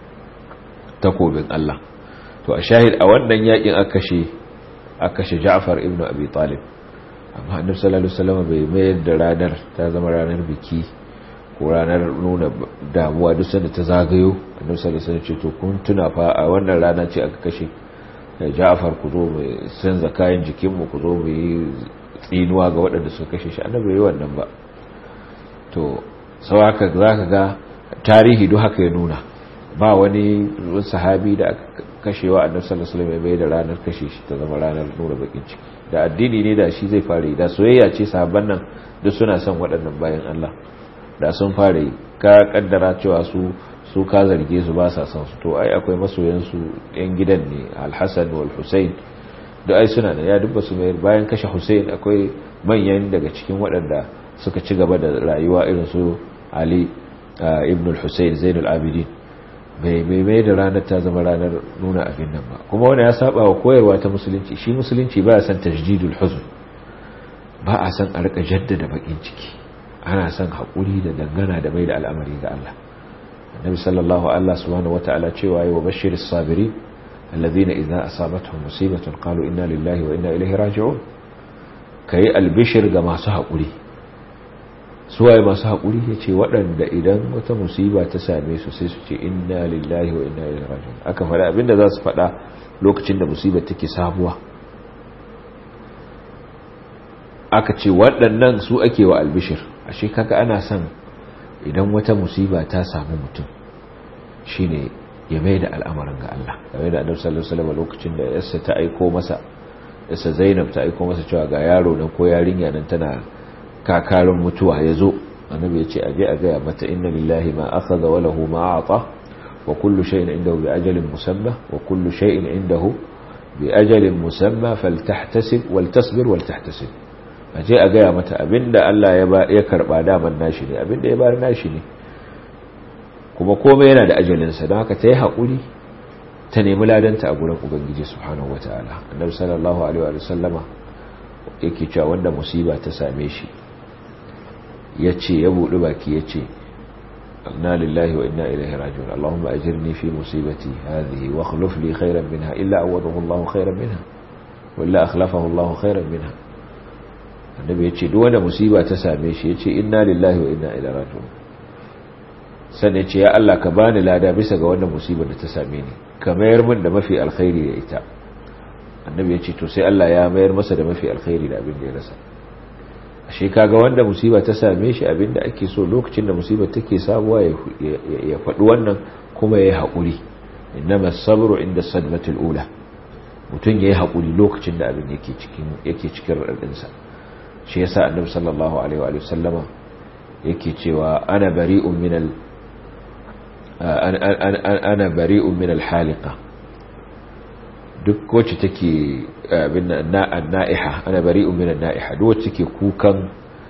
takobin Allah to a shahid a wannan yakin aka kashe aka kashe Ja'far ibn Abi Talib amma Annabi sallallahu alaihi wasallam bai mayar da ranar ta zama ranar biki ko ranar nuna damuwa duk sanda ta zagayo Annabi sallallahu alaihi wasallam ce to kun tuna fa a wannan rana ce aka kashe Ja'far ku zo mu sanza kayan jikinmu ku zo mu yi tsinuwa ga waɗanda suka kashe shi Annabi bai wannan ba to sau haka zaka ga tarihi duk haka ya nuna ba wani sahabi da aka kashewa annabi sallallahu alaihi wasallam bai da ranar kashe shi ta zama ranar nuna bakin ciki da addini ne da shi zai fara yi da soyayya ce sahabban nan duk suna son waɗannan bayan Allah da sun fara yi ka kaddara cewa su su ka zarge su ba sa son su to ai akwai masoyan su yan gidan ne Al-Hasan wal Husayn da ai suna da ya dubba su mai bayan kashe Husayn akwai manyan daga cikin waɗanda suka ci gaba da rayuwa irin su Ali ibn al-Husayn Zain al-Abidin bai mai da ranar ta zama ranar nuna abin nan ba kuma wani ya saba wa koyarwa ta musulunci shi musulunci ba a san tajdidul huzn ba a san a rika jaddada bakin ciki ana san haƙuri da dangana da mai da al'amari ga Allah annabi sallallahu Allah subhanahu wata'ala cewa yi wa bashiris sabirin alladhina idza asabatuhum musibatun qalu inna lillahi wa inna ilaihi raji'un kai albishir ga masu haƙuri suwaye masu haƙuri ya ce waɗanda idan wata musiba ta same su sai su ce inna lillahi wa inna ilaihi raji'un aka faɗa abinda za su faɗa lokacin da musibar take sabuwa aka ce waɗannan su ake wa albishir ashe kaga ana son idan wata musiba ta samu mutum shine ya mai da al'amarin ga Allah game da annabi sallallahu alaihi wasallam lokacin da yarsa ta aiko masa yarsa Zainab ta aiko masa cewa ga yaro nan ko yarinya nan tana kakarin mutuwa ya zo annabi ya ce aje a gaya mata inna lillahi ma akhadha wa lahu ma a'ta wa kullu shay'in indahu bi ajalin musamma wa kullu shay'in indahu bi ajalin musamma faltahtasib waltasbir waltahtasib aje a gaya mata abinda Allah ya ba ya karba daman nashi ne abinda ya bar nashi ne kuma komai yana da ajalin sa don haka ta yi hakuri ta nemi ladanta a gurin ubangiji subhanahu wataala annabi sallallahu alaihi wa sallama yake cewa wanda musiba ta same shi ya ce ya buɗi baki ya ce na lillahi wa inna ilaihi rajiun Allahumma ajirni fi musibati hadhihi wa akhlif li khayran minha illa awadahu Allah khayran minha wa illa akhlafahu Allah khayran minha annabi ya ce duk wanda musiba ta same shi ya ce inna lillahi wa inna ilaihi rajiun sannan ya ce ya Allah ka bani lada bisa ga wannan musibar da ta same ni ka mayar min da mafi alkhairi da ita annabi ya ce to sai Allah ya mayar masa da mafi alkhairi da abin da ya rasa ashe kaga wanda musiba ta same shi abinda ake so lokacin da musibar take sabuwa ya faɗi wannan kuma ya yi haƙuri innama sabru inda sadmatul ula mutum ya yi haƙuri lokacin da abin yake cikin yake cikin radinsa shi yasa annabi sallallahu alaihi wa sallama yake cewa ana bari'un min al ana bari'un min al haliqa duk wacce take abin na'iha ana bari'un min na'iha duk wacce take kukan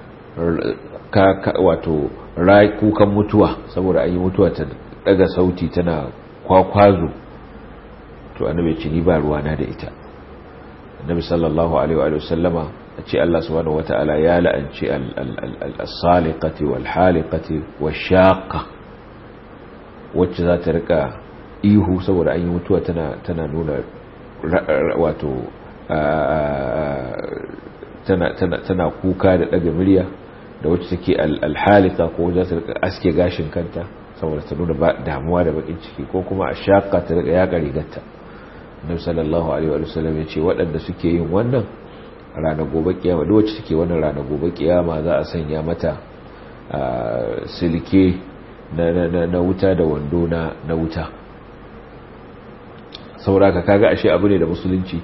wato kukan mutuwa saboda an yi mutuwa ta daga sauti tana kwakwazo to annabi ce ni ba ruwana da ita annabi sallallahu alaihi wa sallama a ce Allah subhanahu wata'ala ya la'anci al-saliqati wal haliqati wash-shaqqa wacce za ta rika ihu saboda an yi mutuwa tana tana nuna wato tana kuka da daga murya da wacce take alhalika ko za ta aske gashin kanta saboda ta nuna damuwa da bakin ciki ko kuma a shaka ta daga yaƙa rigarta annabi sallallahu alaihi wa sallam ya ce waɗanda suke yin wannan ranar gobe kiyama duk wacce take wannan ranar gobe kiyama za a sanya mata silke na wuta da wando na wuta sauraka kaga ashe abu ne da musulunci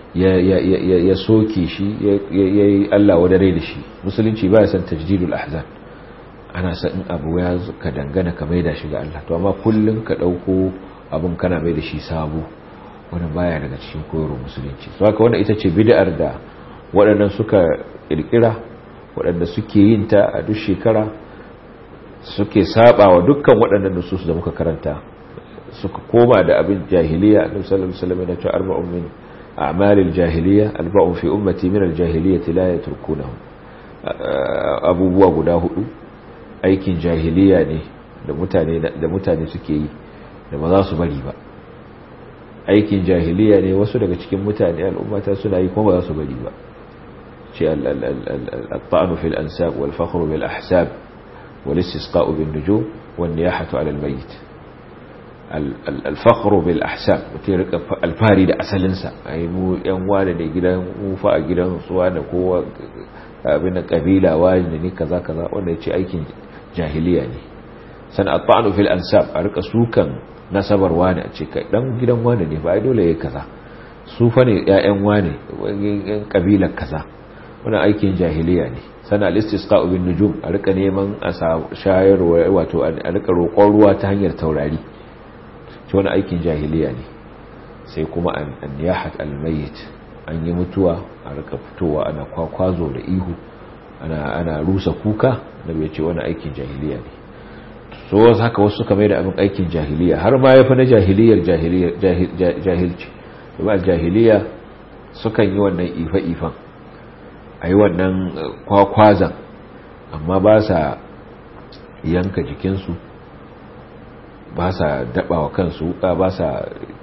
ya soke shi ya yi Allah wadare da shi musulunci ba ya san tajdidul ahzan ana san in abu ya ka dangana ka maida shi ga Allah to amma kullun ka dauko abun kana mai da shi sabo wannan baya daga cikin koyarwar musulunci so haka wannan ita ce bid'ar da waɗannan suka kirkira waɗanda suke yin ta a duk shekara suke saba wa dukkan waɗannan nusus da muka karanta suka koma da abin jahiliya annabi sallallahu alaihi wasallam ya ce arba'un min a'malil jahiliya alba'un fi ummati min aljahiliyyati la yatrukunahu abubuwa guda hudu aikin jahiliya ne da mutane da mutane suke yi da ba za su bari ba aikin jahiliya ne wasu daga cikin mutane al'ummata suna yi kuma ba za su bari ba ce al-ta'anu fil ansab wal fakhru bil ahsab wal istisqa'u bin nujum wan niyahatu 'ala al-mayyit al-fakhru bil ahsab mutum rika alfari da asalinsa ai mu yan wane ne gidan mu fa a gidan suwa da kowa abin da kabila wani ne kaza kaza wanda yace aikin jahiliya ne san at-ta'nu fil ansab a rika sukan nasabar wani a ce kai dan gidan wani ne ba ai dole yayi kaza su fa ne ƴaƴan wani yan kabilar kaza wannan aikin jahiliya ne sana al-istisqa bin nujum a rika neman a shayarwa wato a rika roƙon ruwa ta hanyar taurari shi wani aikin jahiliya ne sai kuma an yahat al-mayyit an yi mutuwa a rika fitowa ana kwakwazo da ihu ana ana rusa kuka da bai ce wani aikin jahiliya ne so haka wasu suka mai da abin aikin jahiliya har ma yafi na jahiliyar jahilci ba jahiliya sukan yi wannan ifa-ifan a yi wannan kwakwazan amma ba sa yanka jikinsu ba sa daɓawa kansu wuka ba sa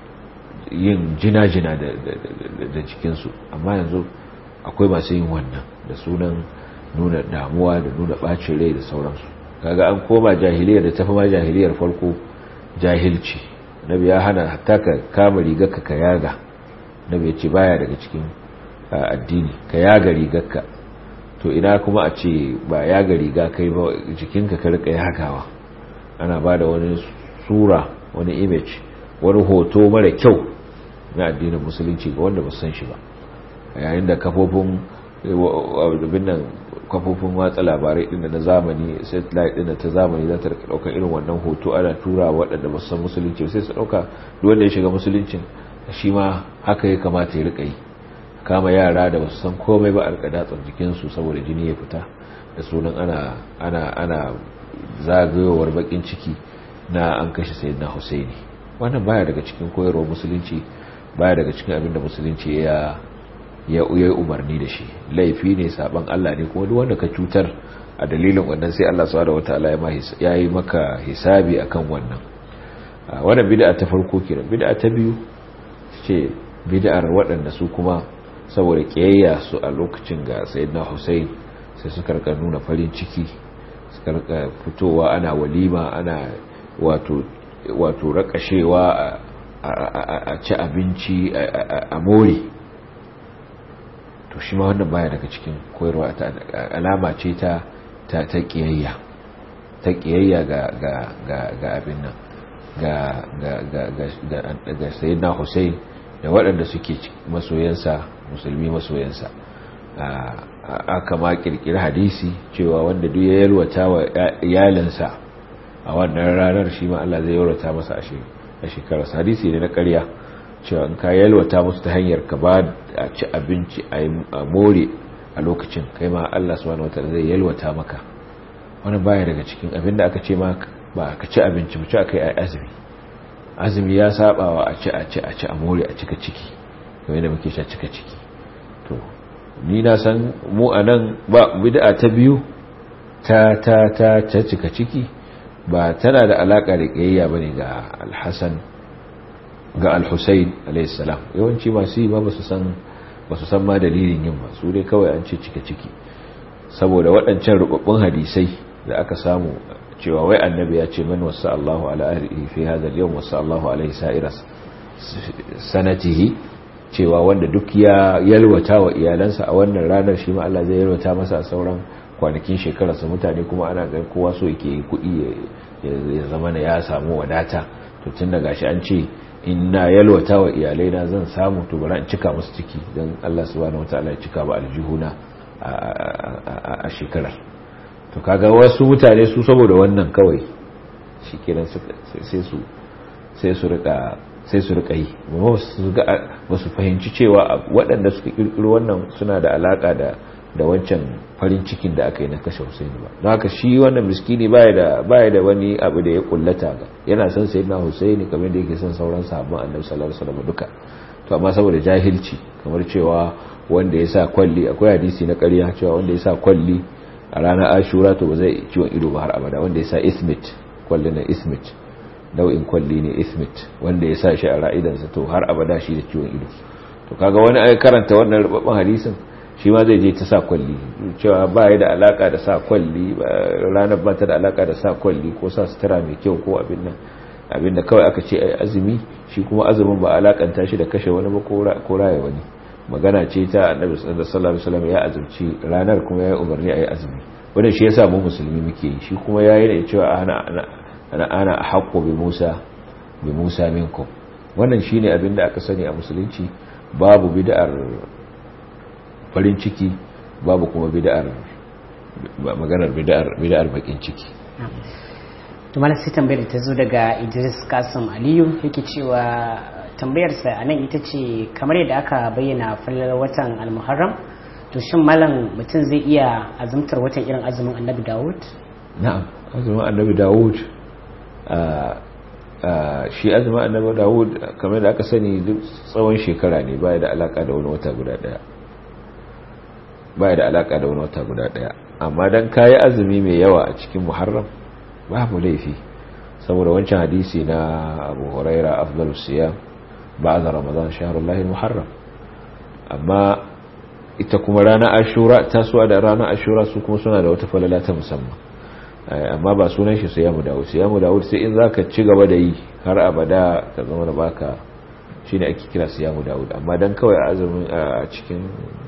yin jina-jina da jikinsu amma yanzu akwai masu yin wannan da sunan nuna damuwa da nuna ɓacin rai da sauransu kaga an koma jahiliyar da tafi ma jahiliyar farko jahilci nabi ya hana hatta ka kama rigarka ka yaga nabi ya ce baya daga cikin addini ka yaga rigarka to ina kuma a ce ba yaga riga kai ba jikinka ka rika yagawa ana ba da wani sura wani image wani hoto mara kyau na addinin musulunci ga wanda ba san shi ba yayin da kafofin nan kafofin watsa labarai din na zamani satellite din ta zamani za ta rika daukar irin wannan hoto ana tura waɗanda ba san musulunci sai su dauka duk wanda ya shiga musuluncin shi ma haka ya kamata ya rika yi kama yara da ba su san komai ba a rika datsar jikinsu saboda jini ya fita da sunan ana ana ana zagayowar bakin ciki na an kashe sayyidina Husaini wannan baya daga cikin koyarwar musulunci baya daga cikin abin da musulunci ya ya yi umarni da shi laifi ne saban Allah ne kuma duk wanda ka cutar a dalilin wannan sai Allah subhanahu wataala ya yi maka hisabi akan wannan wannan bid'a ta farko kenan bid'a ta biyu ce bid'ar waɗanda su kuma saboda kiyayya su a lokacin ga sayyidina Hussein sai suka rika nuna farin ciki suka rika fitowa ana walima ana wato wato rakashewa a ci abinci a more to shi ma wannan baya daga cikin koyarwa ta alama ce ta ta ta kiyayya ta kiyayya ga ga ga ga abin nan ga ga ga ga ga sayyidina Hussein da waɗanda suke masoyansa musulmi masoyansa aka ma kirkiri hadisi cewa wanda duk ya yalwata wa iyalinsa a wannan ranar shi ma Allah zai yalwata masa a shekarar hadisi ne na ƙarya cewa in ka yalwata musu ta hanyar ka ba a ci abinci a more a lokacin kai ma Allah subhanahu wataala zai yalwata maka wani baya daga cikin abinda aka ce ma ba ka ci abinci mu ci aka yi azumi azumi ya saba wa a ci a ci a ci a more a cika ciki kamar yadda muke sha cika ciki to ni na san mu a nan ba bid'a ta biyu ta ta ta ta cika ciki ba tana da alaka da kiyayya bane ga al-Hasan ga al-Husayn alayhi salam yawanci masu yi ba su san ba su san ma dalilin yin ba su dai kawai an ce cika ciki saboda waɗancan rubabbun hadisai da aka samu cewa wai annabi ya ce man wasa Allahu ala ahlihi fi hadha al-yawm wasa Allahu alaihi sa'ira sanatihi cewa wanda duk ya yalwata wa iyalansa a wannan ranar shi ma Allah zai yalwata masa a sauran kwanakin shekararsa mutane kuma ana ga kowa so yake kuɗi ya zama na ya samu wadata to tun da gashi an ce in na yalwata wa iyalai na zan samu to bari in cika musu ciki don Allah subhanahu wataala ya cika ba aljihuna a shekarar to kaga wasu mutane su saboda wannan kawai shikenan sai su sai su rika sai su rika yi ba su fahimci cewa waɗanda suka kirkiro wannan suna da alaka da da wancan farin cikin da aka yi na kashe Husaini ba don haka shi wannan miskini baya da baya da wani abu da ya kullata ga yana son sayyidina Husaini kamar da yake son sauran sahabban Annabi sallallahu alaihi wasallam duka to amma saboda jahilci kamar cewa wanda ya sa kwalli akwai hadisi na ƙarya cewa wanda ya sa kwalli a ranar Ashura to ba zai ciwon ido ba har abada wanda ya sa ismit kwalli na ismit nau'in kwalli ne ismit wanda ya sa shi a ra'idansa to har abada shi da ciwon ido to kaga wani ai karanta wannan rubabban hadisin shi ma zai je ta sa kwalli cewa ba ya da alaka da sa kwalli ranar ba ta da alaka da sa kwalli ko sa sutura mai kyau ko abin nan abin da kawai aka ce ai azumi shi kuma azumin ba alakanta shi da kashe wani ba ko raya wani magana ce ta annabi sallallahu alaihi wasallam ya azumci ranar kuma ya yi umarni ayi azumi wannan shi yasa mu musulmi muke yi shi kuma yayi da cewa ana ana ana ana haqqu bi Musa bi Musa minkum wannan shine abin da aka sani a musulunci babu bid'ar farin ciki babu kuma bid'ar maganar bid'ar bid'ar bakin ciki to malam sai tambayar ta zo daga Idris Kasim Aliyu yake cewa tambayar sa anan ita ce kamar yadda aka bayyana fallar watan al-Muharram to shin malam mutum zai iya azumtar watan irin azumin Annabi Dawud na'am azumin Annabi Dawud shi azumin Annabi Dawud kamar da aka sani duk tsawon shekara ne baya da alaka da wani wata guda daya baya da alaka da wani wata guda daya amma dan kayi azumi mai yawa a cikin muharram babu laifi saboda wancan hadisi na abu huraira afdalus siyam ba'da ramadan shahrullahi muharram amma ita kuma ranar ashura tasuwa da ranar ashura su kuma suna da wata falala ta musamman amma ba sunan shi siyamu dawud siyamu dawud sai in zaka ci gaba da yi har abada ka zama da baka shine ake kira siyamu dawud amma dan kawai azumin a cikin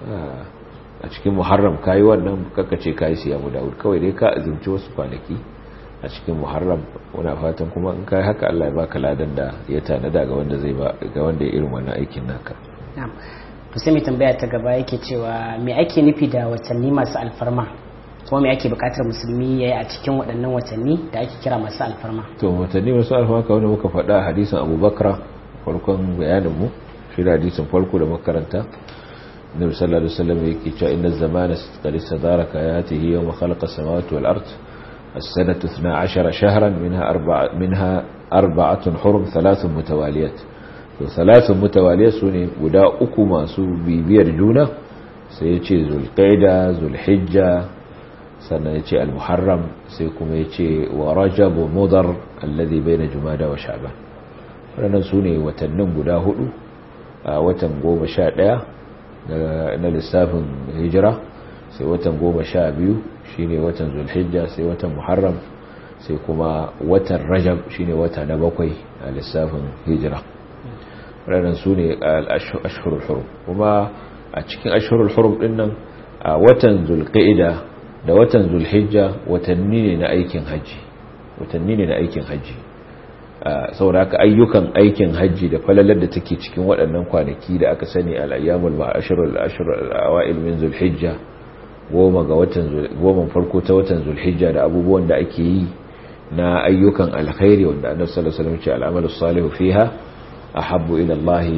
a cikin muharram kayi wannan ce kayi siyamu dawud kawai dai ka azumci wasu kwanaki a cikin muharram muna fatan kuma in kai haka Allah ya baka ladan da ya tanada ga wanda zai ba ga wanda ya irin wannan aikin naka na'am to sai mai tambaya ta gaba yake cewa me ake nufi da watanni masu alfarma kuma me ake bukatar musulmi yayi a cikin waɗannan watanni da ake kira masu alfarma to watanni masu alfarma kawai da muka faɗa hadisin Abubakar farkon bayanin mu shi da hadisin farko da makaranta النبي صلى الله عليه وسلم يكي إن الزمان قد استدارك آياته يوم خلق السماوات والأرض السنة 12 شهرا منها أربعة, منها أربعة حرم ثلاث متواليات ثلاث متواليات سوني ودا أكما سو بيبير جونة سيتي ذو القيدة ذو الحجة سنة يتي المحرم سيكم يتي ورجب مضر الذي بين جمادة وشعبان ولنا سوني وتنم ودا هدو وتنقوم شاء na lissafin hijira sai watan goma sha biyu shine watan zulhijja sai watan muharram sai kuma watan rajab shine wata na bakwai a lissafin hijira ranar su ne ashirul hurum kuma a cikin ashirul hurum din nan a watan zulqa'ida da watan zulhijja watanni ne na aikin haji watanni ne na aikin haji saboda haka ayyukan aikin hajji da falalar da take cikin waɗannan kwanaki da aka sani al'ayyamul ma'ashirul ashirul awa'il min zulhijja goma ga watan goma farko ta watan zulhijja da abubuwan da ake yi na ayyukan alkhairi wanda annabi sallallahu alaihi wasallam ce al'amalu salihu fiha ahabbu ila Allah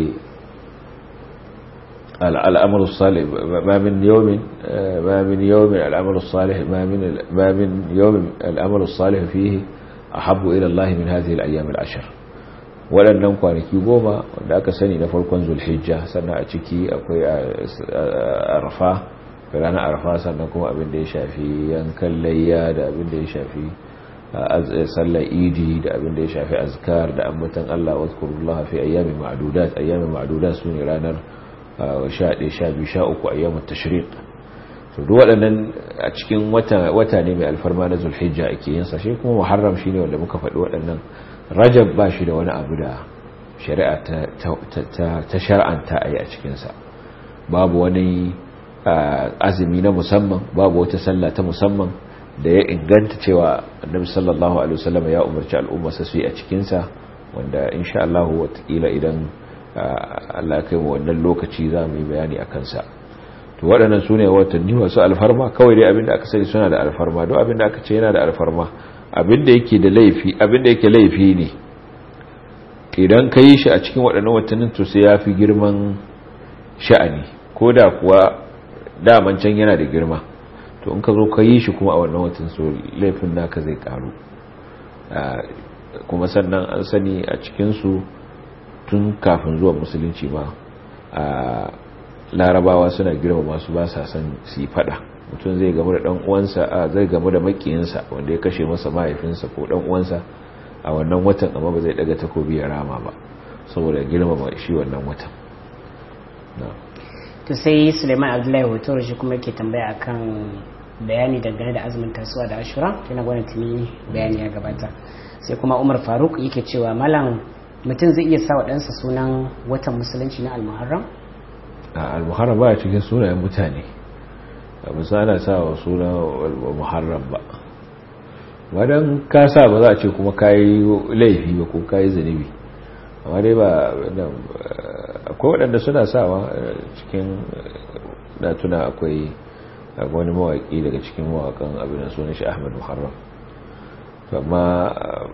al'amalu salih ma min yawmin ma min yawmin al'amalu salih ma min ma min yawmin al'amalu salih fihi ahabbu ila Allah min hadhihi al-ayyam al-ashr waɗannan kwanaki goma wanda aka sani na farkon zulhijja sannan a ciki akwai arfa ranar arfa sannan kuma abin da ya shafi yankan layya da abin da ya shafi sallar idi da abin da ya shafi azkar da ambatan Allah wa zkurullaha fi ayyamin ma'dudat ayyamin ma'dudat sune ranar 11 12 13 ayyamut tashriq to duk waɗannan a cikin wata wata ne mai alfarma na zulhijja ake yin sa shi kuma muharram shine wanda muka faɗi waɗannan rajab ba shi da wani abu da shari'a ta shar'anta a yi a cikinsa babu wani azumi na musamman babu wata sallah ta musamman da ya inganta cewa annabi sallallahu alaihi wasallam ya umarci al'umma su yi a cikinsa wanda insha Allah watakila idan Allah kai mu wannan lokaci za mu yi bayani a kansa to waɗannan su ne watanni masu alfarma kawai dai abinda aka sani suna da alfarma don abinda aka ce yana da alfarma abinda yake da laifi abinda yake laifi ne idan ka yi shi a cikin waɗannan watannin to sai ya fi girman sha'ani ko da kuwa daman can yana da girma to in ka zo ka yi shi kuma a wannan watan so laifin naka zai karu kuma sannan an sani a cikinsu tun kafin zuwa musulunci ma a larabawa suna girma masu ba sa san su yi fada mutum zai gamu da uwansa a zai gamu da makiyinsa wanda ya kashe masa mahaifinsa ko uwansa a wannan watan amma ba zai daga takobi ya rama ba saboda girmama shi wannan watan to sai suleiman abdullahi hoto shi kuma ke tambaya akan bayani dangane da azumin tasuwa da ashura tana gwamnati tuni bayani ya gabata sai kuma umar faruk yake cewa malam mutum zai iya sa wa ɗansa sunan watan musulunci na almuharram a almuharram ba cikin sunayen mutane a musa ana sa wa sunan almuharram ba wadan ka sa ba za a ce kuma kayi laifi ba ko kayi zunubi amma dai ba akwai waɗanda suna sawa cikin na tuna akwai wani mawaƙi daga cikin mawaƙan abin sunan shi ahmad muharram amma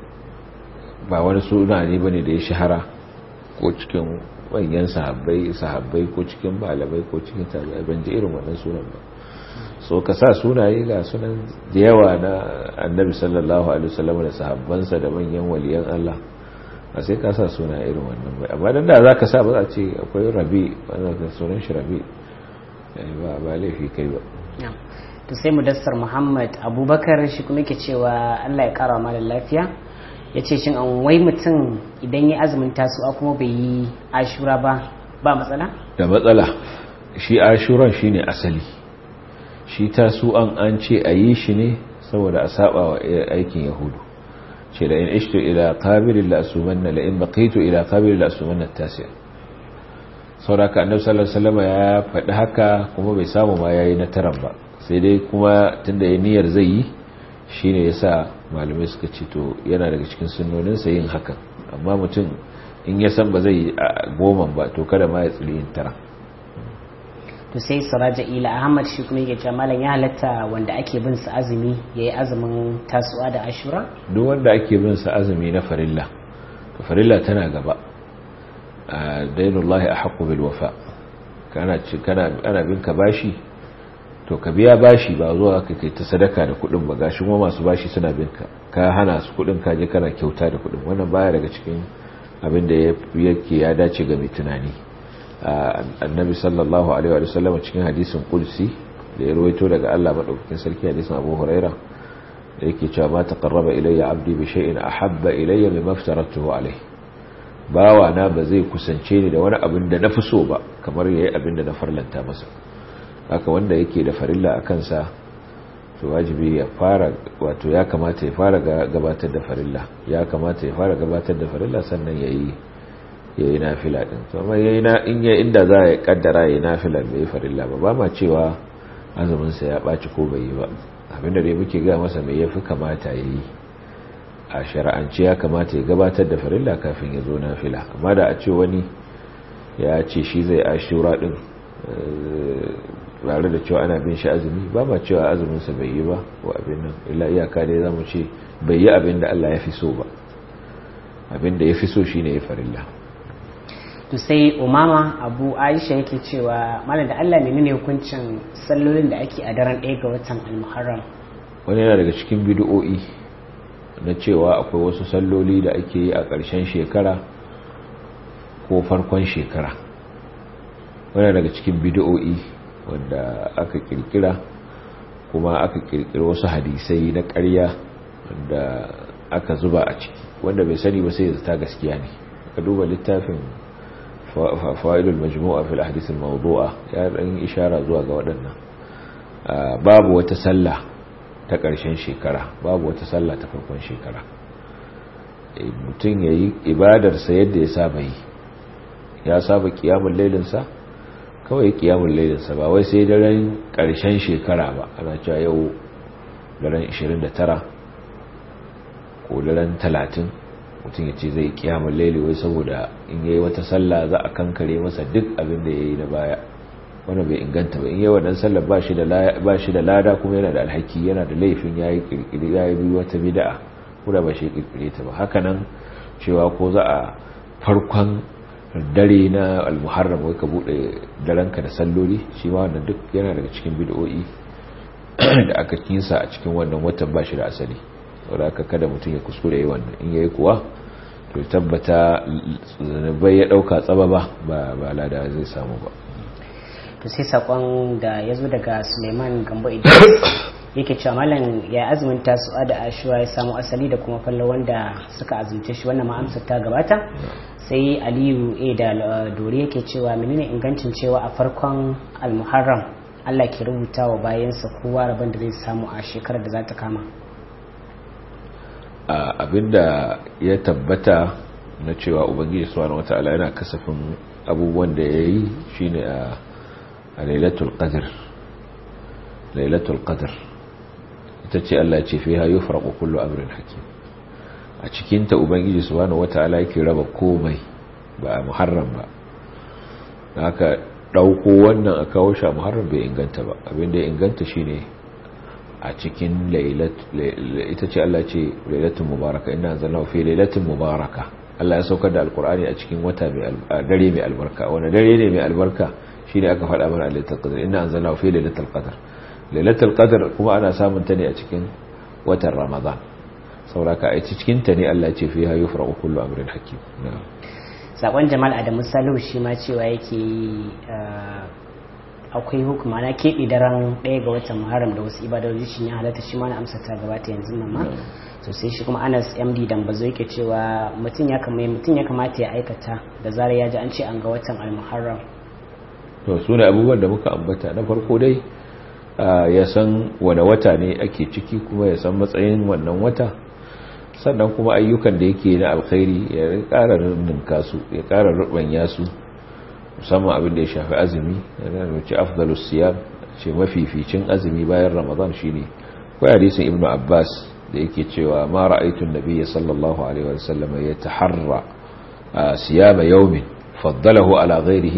ba wani suna ne bane da ya shahara ko cikin manyan sahabbai sahabbai ko cikin malamai ko cikin tabi'ai ban ji irin wannan sunan ba so ka sa sunaye ga sunan da yawa na annabi sallallahu alaihi wasallam da sahabbansa da manyan waliyan Allah a sai ka sa suna irin wannan bai amma dan da zaka sa ba za a ce akwai rabi wanda ka sunan shi rabi ba ba laifi kai ba to sai mudassar Muhammad Abubakar shi kuma yake cewa Allah ya kara malam lafiya yace shin an wai mutum idan ya azumin tasu'a kuma bai yi ashura ba ba matsala da matsala shi ashuran shine asali shi tasu'an an ce a yi shi ne saboda a saba wa aikin yahudu ce da in ishtu ila qabilin la asumanna la in baqitu ila qabilin la asumanna tasi'a sauraka annabi sallallahu alaihi wasallam ya faɗi haka kuma bai samu ma yayi na taran ba sai dai kuma tunda ya niyyar zai yi shine yasa malamai suka ce to yana daga cikin sunnonin sa yin hakan amma mutum in ya san ba zai goma ba to kada ma ya tsiri yin tara to sai saraja ila ahmad shi kuma yake cewa malam ya halatta wanda ake bin sa azumi yayi azumin tasu'a da ashura duk wanda ake bin sa azumi na farilla to farilla tana gaba dainullahi ahqqu bil wafa kana ci kana ana bin ka bashi to ka biya bashi ba zuwa ka kai ta sadaka da kudin ba gashi kuma masu bashi suna bin ka ka hana su kudin ka je kana kyauta da kudin wannan baya daga cikin abin da yake ya dace ga mai tunani annabi sallallahu alaihi wa sallam cikin hadisin qudsi da ya rawaito daga Allah madaukakin sarki hadisin Abu Huraira da yake cewa ma taqarraba ilayya abdi bi shay'in ahabba ilayya mimma aftaratuhu alayhi bawa na ba zai kusance ni da wani abin da nafi so ba kamar yayi abin da na farlanta masa haka wanda yake da farilla a kansa to wajibi ya fara wato ya kamata ya fara gabatar da farilla ya kamata ya fara gabatar da farilla sannan yayi yayi nafila din to amma yayi na in ya inda za ya kaddara yayi nafila bai farilla ba ba ma cewa azumin sa ya baci ko bai yi ba abinda dai muke ga masa me yafi kamata yayi a shar'ance ya kamata ya gabatar da farilla kafin ya zo nafila amma da a ce wani ya ce shi zai ashura din tare da cewa ana bin shi azumi ba ma cewa azuminsa bai yi ba ko abin nan illa iyaka dai za mu ce bai yi abin da Allah ya fi so ba abin da ya fi so shi ne ya farilla to sai umama abu aisha yake cewa malam da Allah menene hukuncin sallolin da ake a daren ɗaya ga watan almuharram wani yana daga cikin bid'o'i na cewa akwai wasu salloli da ake yi a ƙarshen shekara ko farkon shekara wani daga cikin bid'o'i wanda aka kirkira kuma aka kirkira wasu hadisai na ƙarya wanda aka zuba a ciki wanda bai sani ba sai zata gaskiya ne ka duba littafin fa'idul majmu'a fil ahadith al-mawdu'a ya dan ishara zuwa ga waɗannan babu wata sallah ta ƙarshen shekara babu wata sallah ta farkon shekara mutum ya yi ibadarsa yadda ya saba yi ya saba kiyamun lailinsa kawai kiyamun lailinsa ba wai sai daren ƙarshen shekara ba ana cewa yau daren 29 ko daren 30 mutum ya ce zai kiyamun laili wai saboda in yayi wata sallah za a kankare masa duk abin da ya yi na baya wanda bai inganta ba in yi wannan sallar ba shi da lada kuma yana da alhaki yana da laifin ya yi kirkiri ya yi wata bida'a kuma ba shi kirkire ta ba hakanan cewa ko za a farkon dare na almuharram wai ka bude daranka da salloli shi ma wannan duk yana daga cikin bid'o'i da aka kinsa a cikin wannan watan ba shi da asali saboda haka kada mutum ya kuskure yi wannan in yayi kuwa to tabbata bai ya dauka tsaba ba ba lada zai samu ba to sai sakon da ya zo daga suleiman gambo idris yake cewa malam ya azumin tasu'a da ashuwa ya samu asali da kuma fallo wanda suka azumce shi wannan ma'amsar ta gabata sai aliyu a da dore yake cewa menene ingancin cewa a farkon almuharram allah ke rubuta wa bayansa kowa rabon da zai samu a shekarar da za ta kama abinda ya tabbata na cewa ubangiji subhanahu wataala yana kasafin abubuwan da ya yi shine a a lailatul qadr lailatul qadr ita ce Allah ce fiha yufraqu kullu amrin hakim a cikin ta ubangiji subhanahu wataala yake raba komai ba a muharram ba haka dauko wannan a kawo shi a muharram bai inganta ba abinda ya inganta shine a cikin lailat ita ce Allah ce lailatul mubaraka inna anzalnahu fi lailatul mubaraka Allah ya saukar da alqur'ani a cikin wata mai dare mai albarka wani dare ne mai albarka shi ne aka faɗa mana a lailatul qadr inna anzalnahu fi lailatul qadr lailatul qadr kuma ana samun ta ne a cikin watan ramadan sauraka a cikin ta ne Allah ya ce fiha yufraqu kullu amrin hakim sakon jamal adamu salihu shi ma cewa yake akwai hukuma na keɓe daren ɗaya ga watan muharram da wasu ibadoji shi ya halatta shi ma na amsa ta gabata yanzu nan ma to sai shi kuma anas md dambazo yake cewa mutum ya kamata ya aikata da zarar ya ji an ce an ga watan almuharram to su ne abubuwan da muka ambata na farko dai ya san wane wata ne ake ciki kuma ya san matsayin wannan wata sannan kuma ayyukan da yake na alkhairi ya ƙara ninka su ya ƙara rubanya su musamman abin da ya shafi azumi yana da ce afdalus siyam ce mafificin azumi bayan ramadan shine ko hadisin ibnu abbas da yake cewa ma ra'aytu an-nabiyya sallallahu alaihi wa sallam yataharra siyama yawmin faddalahu ala ghayrihi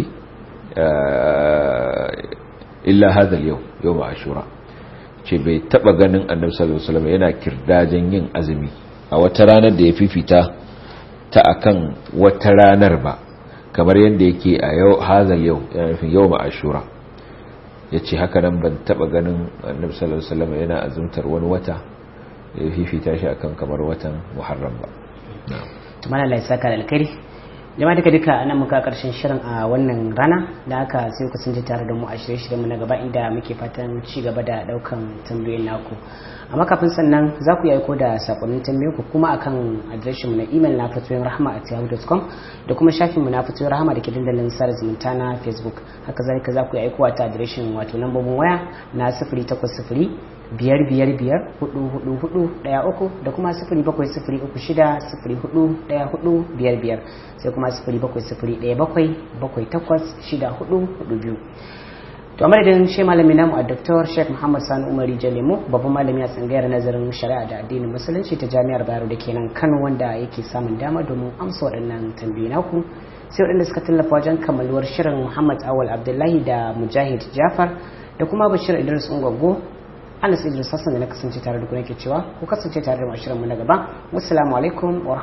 illa hadha al-yawm yawm ashura ce bai taba ganin annabi sallallahu alaihi wasallam yana kirdajen yin azumi a wata ranar da ya fifita ta akan wata ranar ba kamar yadda yake a yau hadha al-yawm yana nufin yawm ashura yace haka nan ban taba ganin annabi sallallahu alaihi wasallam yana azumtar wani wata ya fifita shi akan kamar watan muharram ba na'am to malalla ya saka alkhairi jama'a duka duka nan muka karshen shirin a wannan rana da haka sai ku sun tare da mu a shirye-shiryen mu na gaba inda muke fatan ci gaba da daukan tambayoyin naku amma kafin sannan za ku yi aiko da sakonnin tambayoyin ku kuma akan adireshin mu na email na fatoyin rahama at yahoo.com da kuma shafin mu na fatoyin rahama da ke dandalin sada zumunta na facebook haka zalika za ku yi aikowa ta adireshin wato lambobin waya na sifiri takwas sifiri biyar biyar biyar hudu hudu hudu daya uku da kuma sifiri bakwai sifiri uku shida sifiri hudu daya hudu biyar biyar sai kuma sifiri bakwai sifiri daya bakwai bakwai takwas shida hudu hudu biyu to a madadin shi malami namu a Dr. Sheikh Muhammad Sani Umari Jalemo babban malami a tsangayar nazarin shari'a da addinin musulunci ta jami'ar Bayero da kenan Kano wanda yake samun dama domin amsa waɗannan tambayoyi naku sai waɗanda suka tallafa wajen kammaluwar shirin Muhammad Awal Abdullahi da Mujahid Jafar da kuma Bashir Idris Ungwaggo Anas Idris Hassan da na kasance tare da ku nake cewa ku kasance tare da mu mu na gaba wassalamu alaikum wa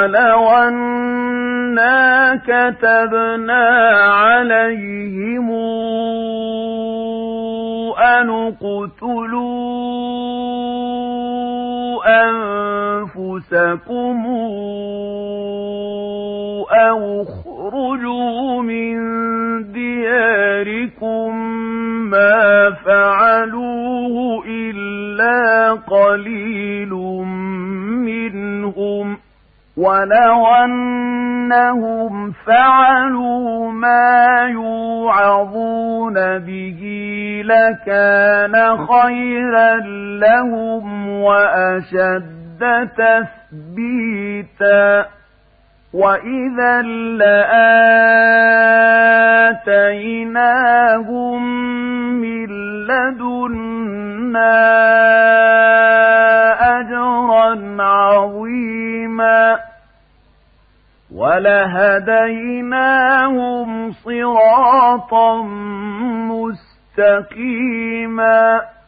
أنا كتبنا عليهم أن اقتلوا أنفسكم أو اخرجوا من دياركم ما فعلوه إلا قليل منهم ولو أن أنهم فعلوا ما يوعظون به لكان خيرا لهم وأشد تثبيتا وإذا لآتيناهم من لدنا أجرا عظيما ولهديناهم صراطا مستقيما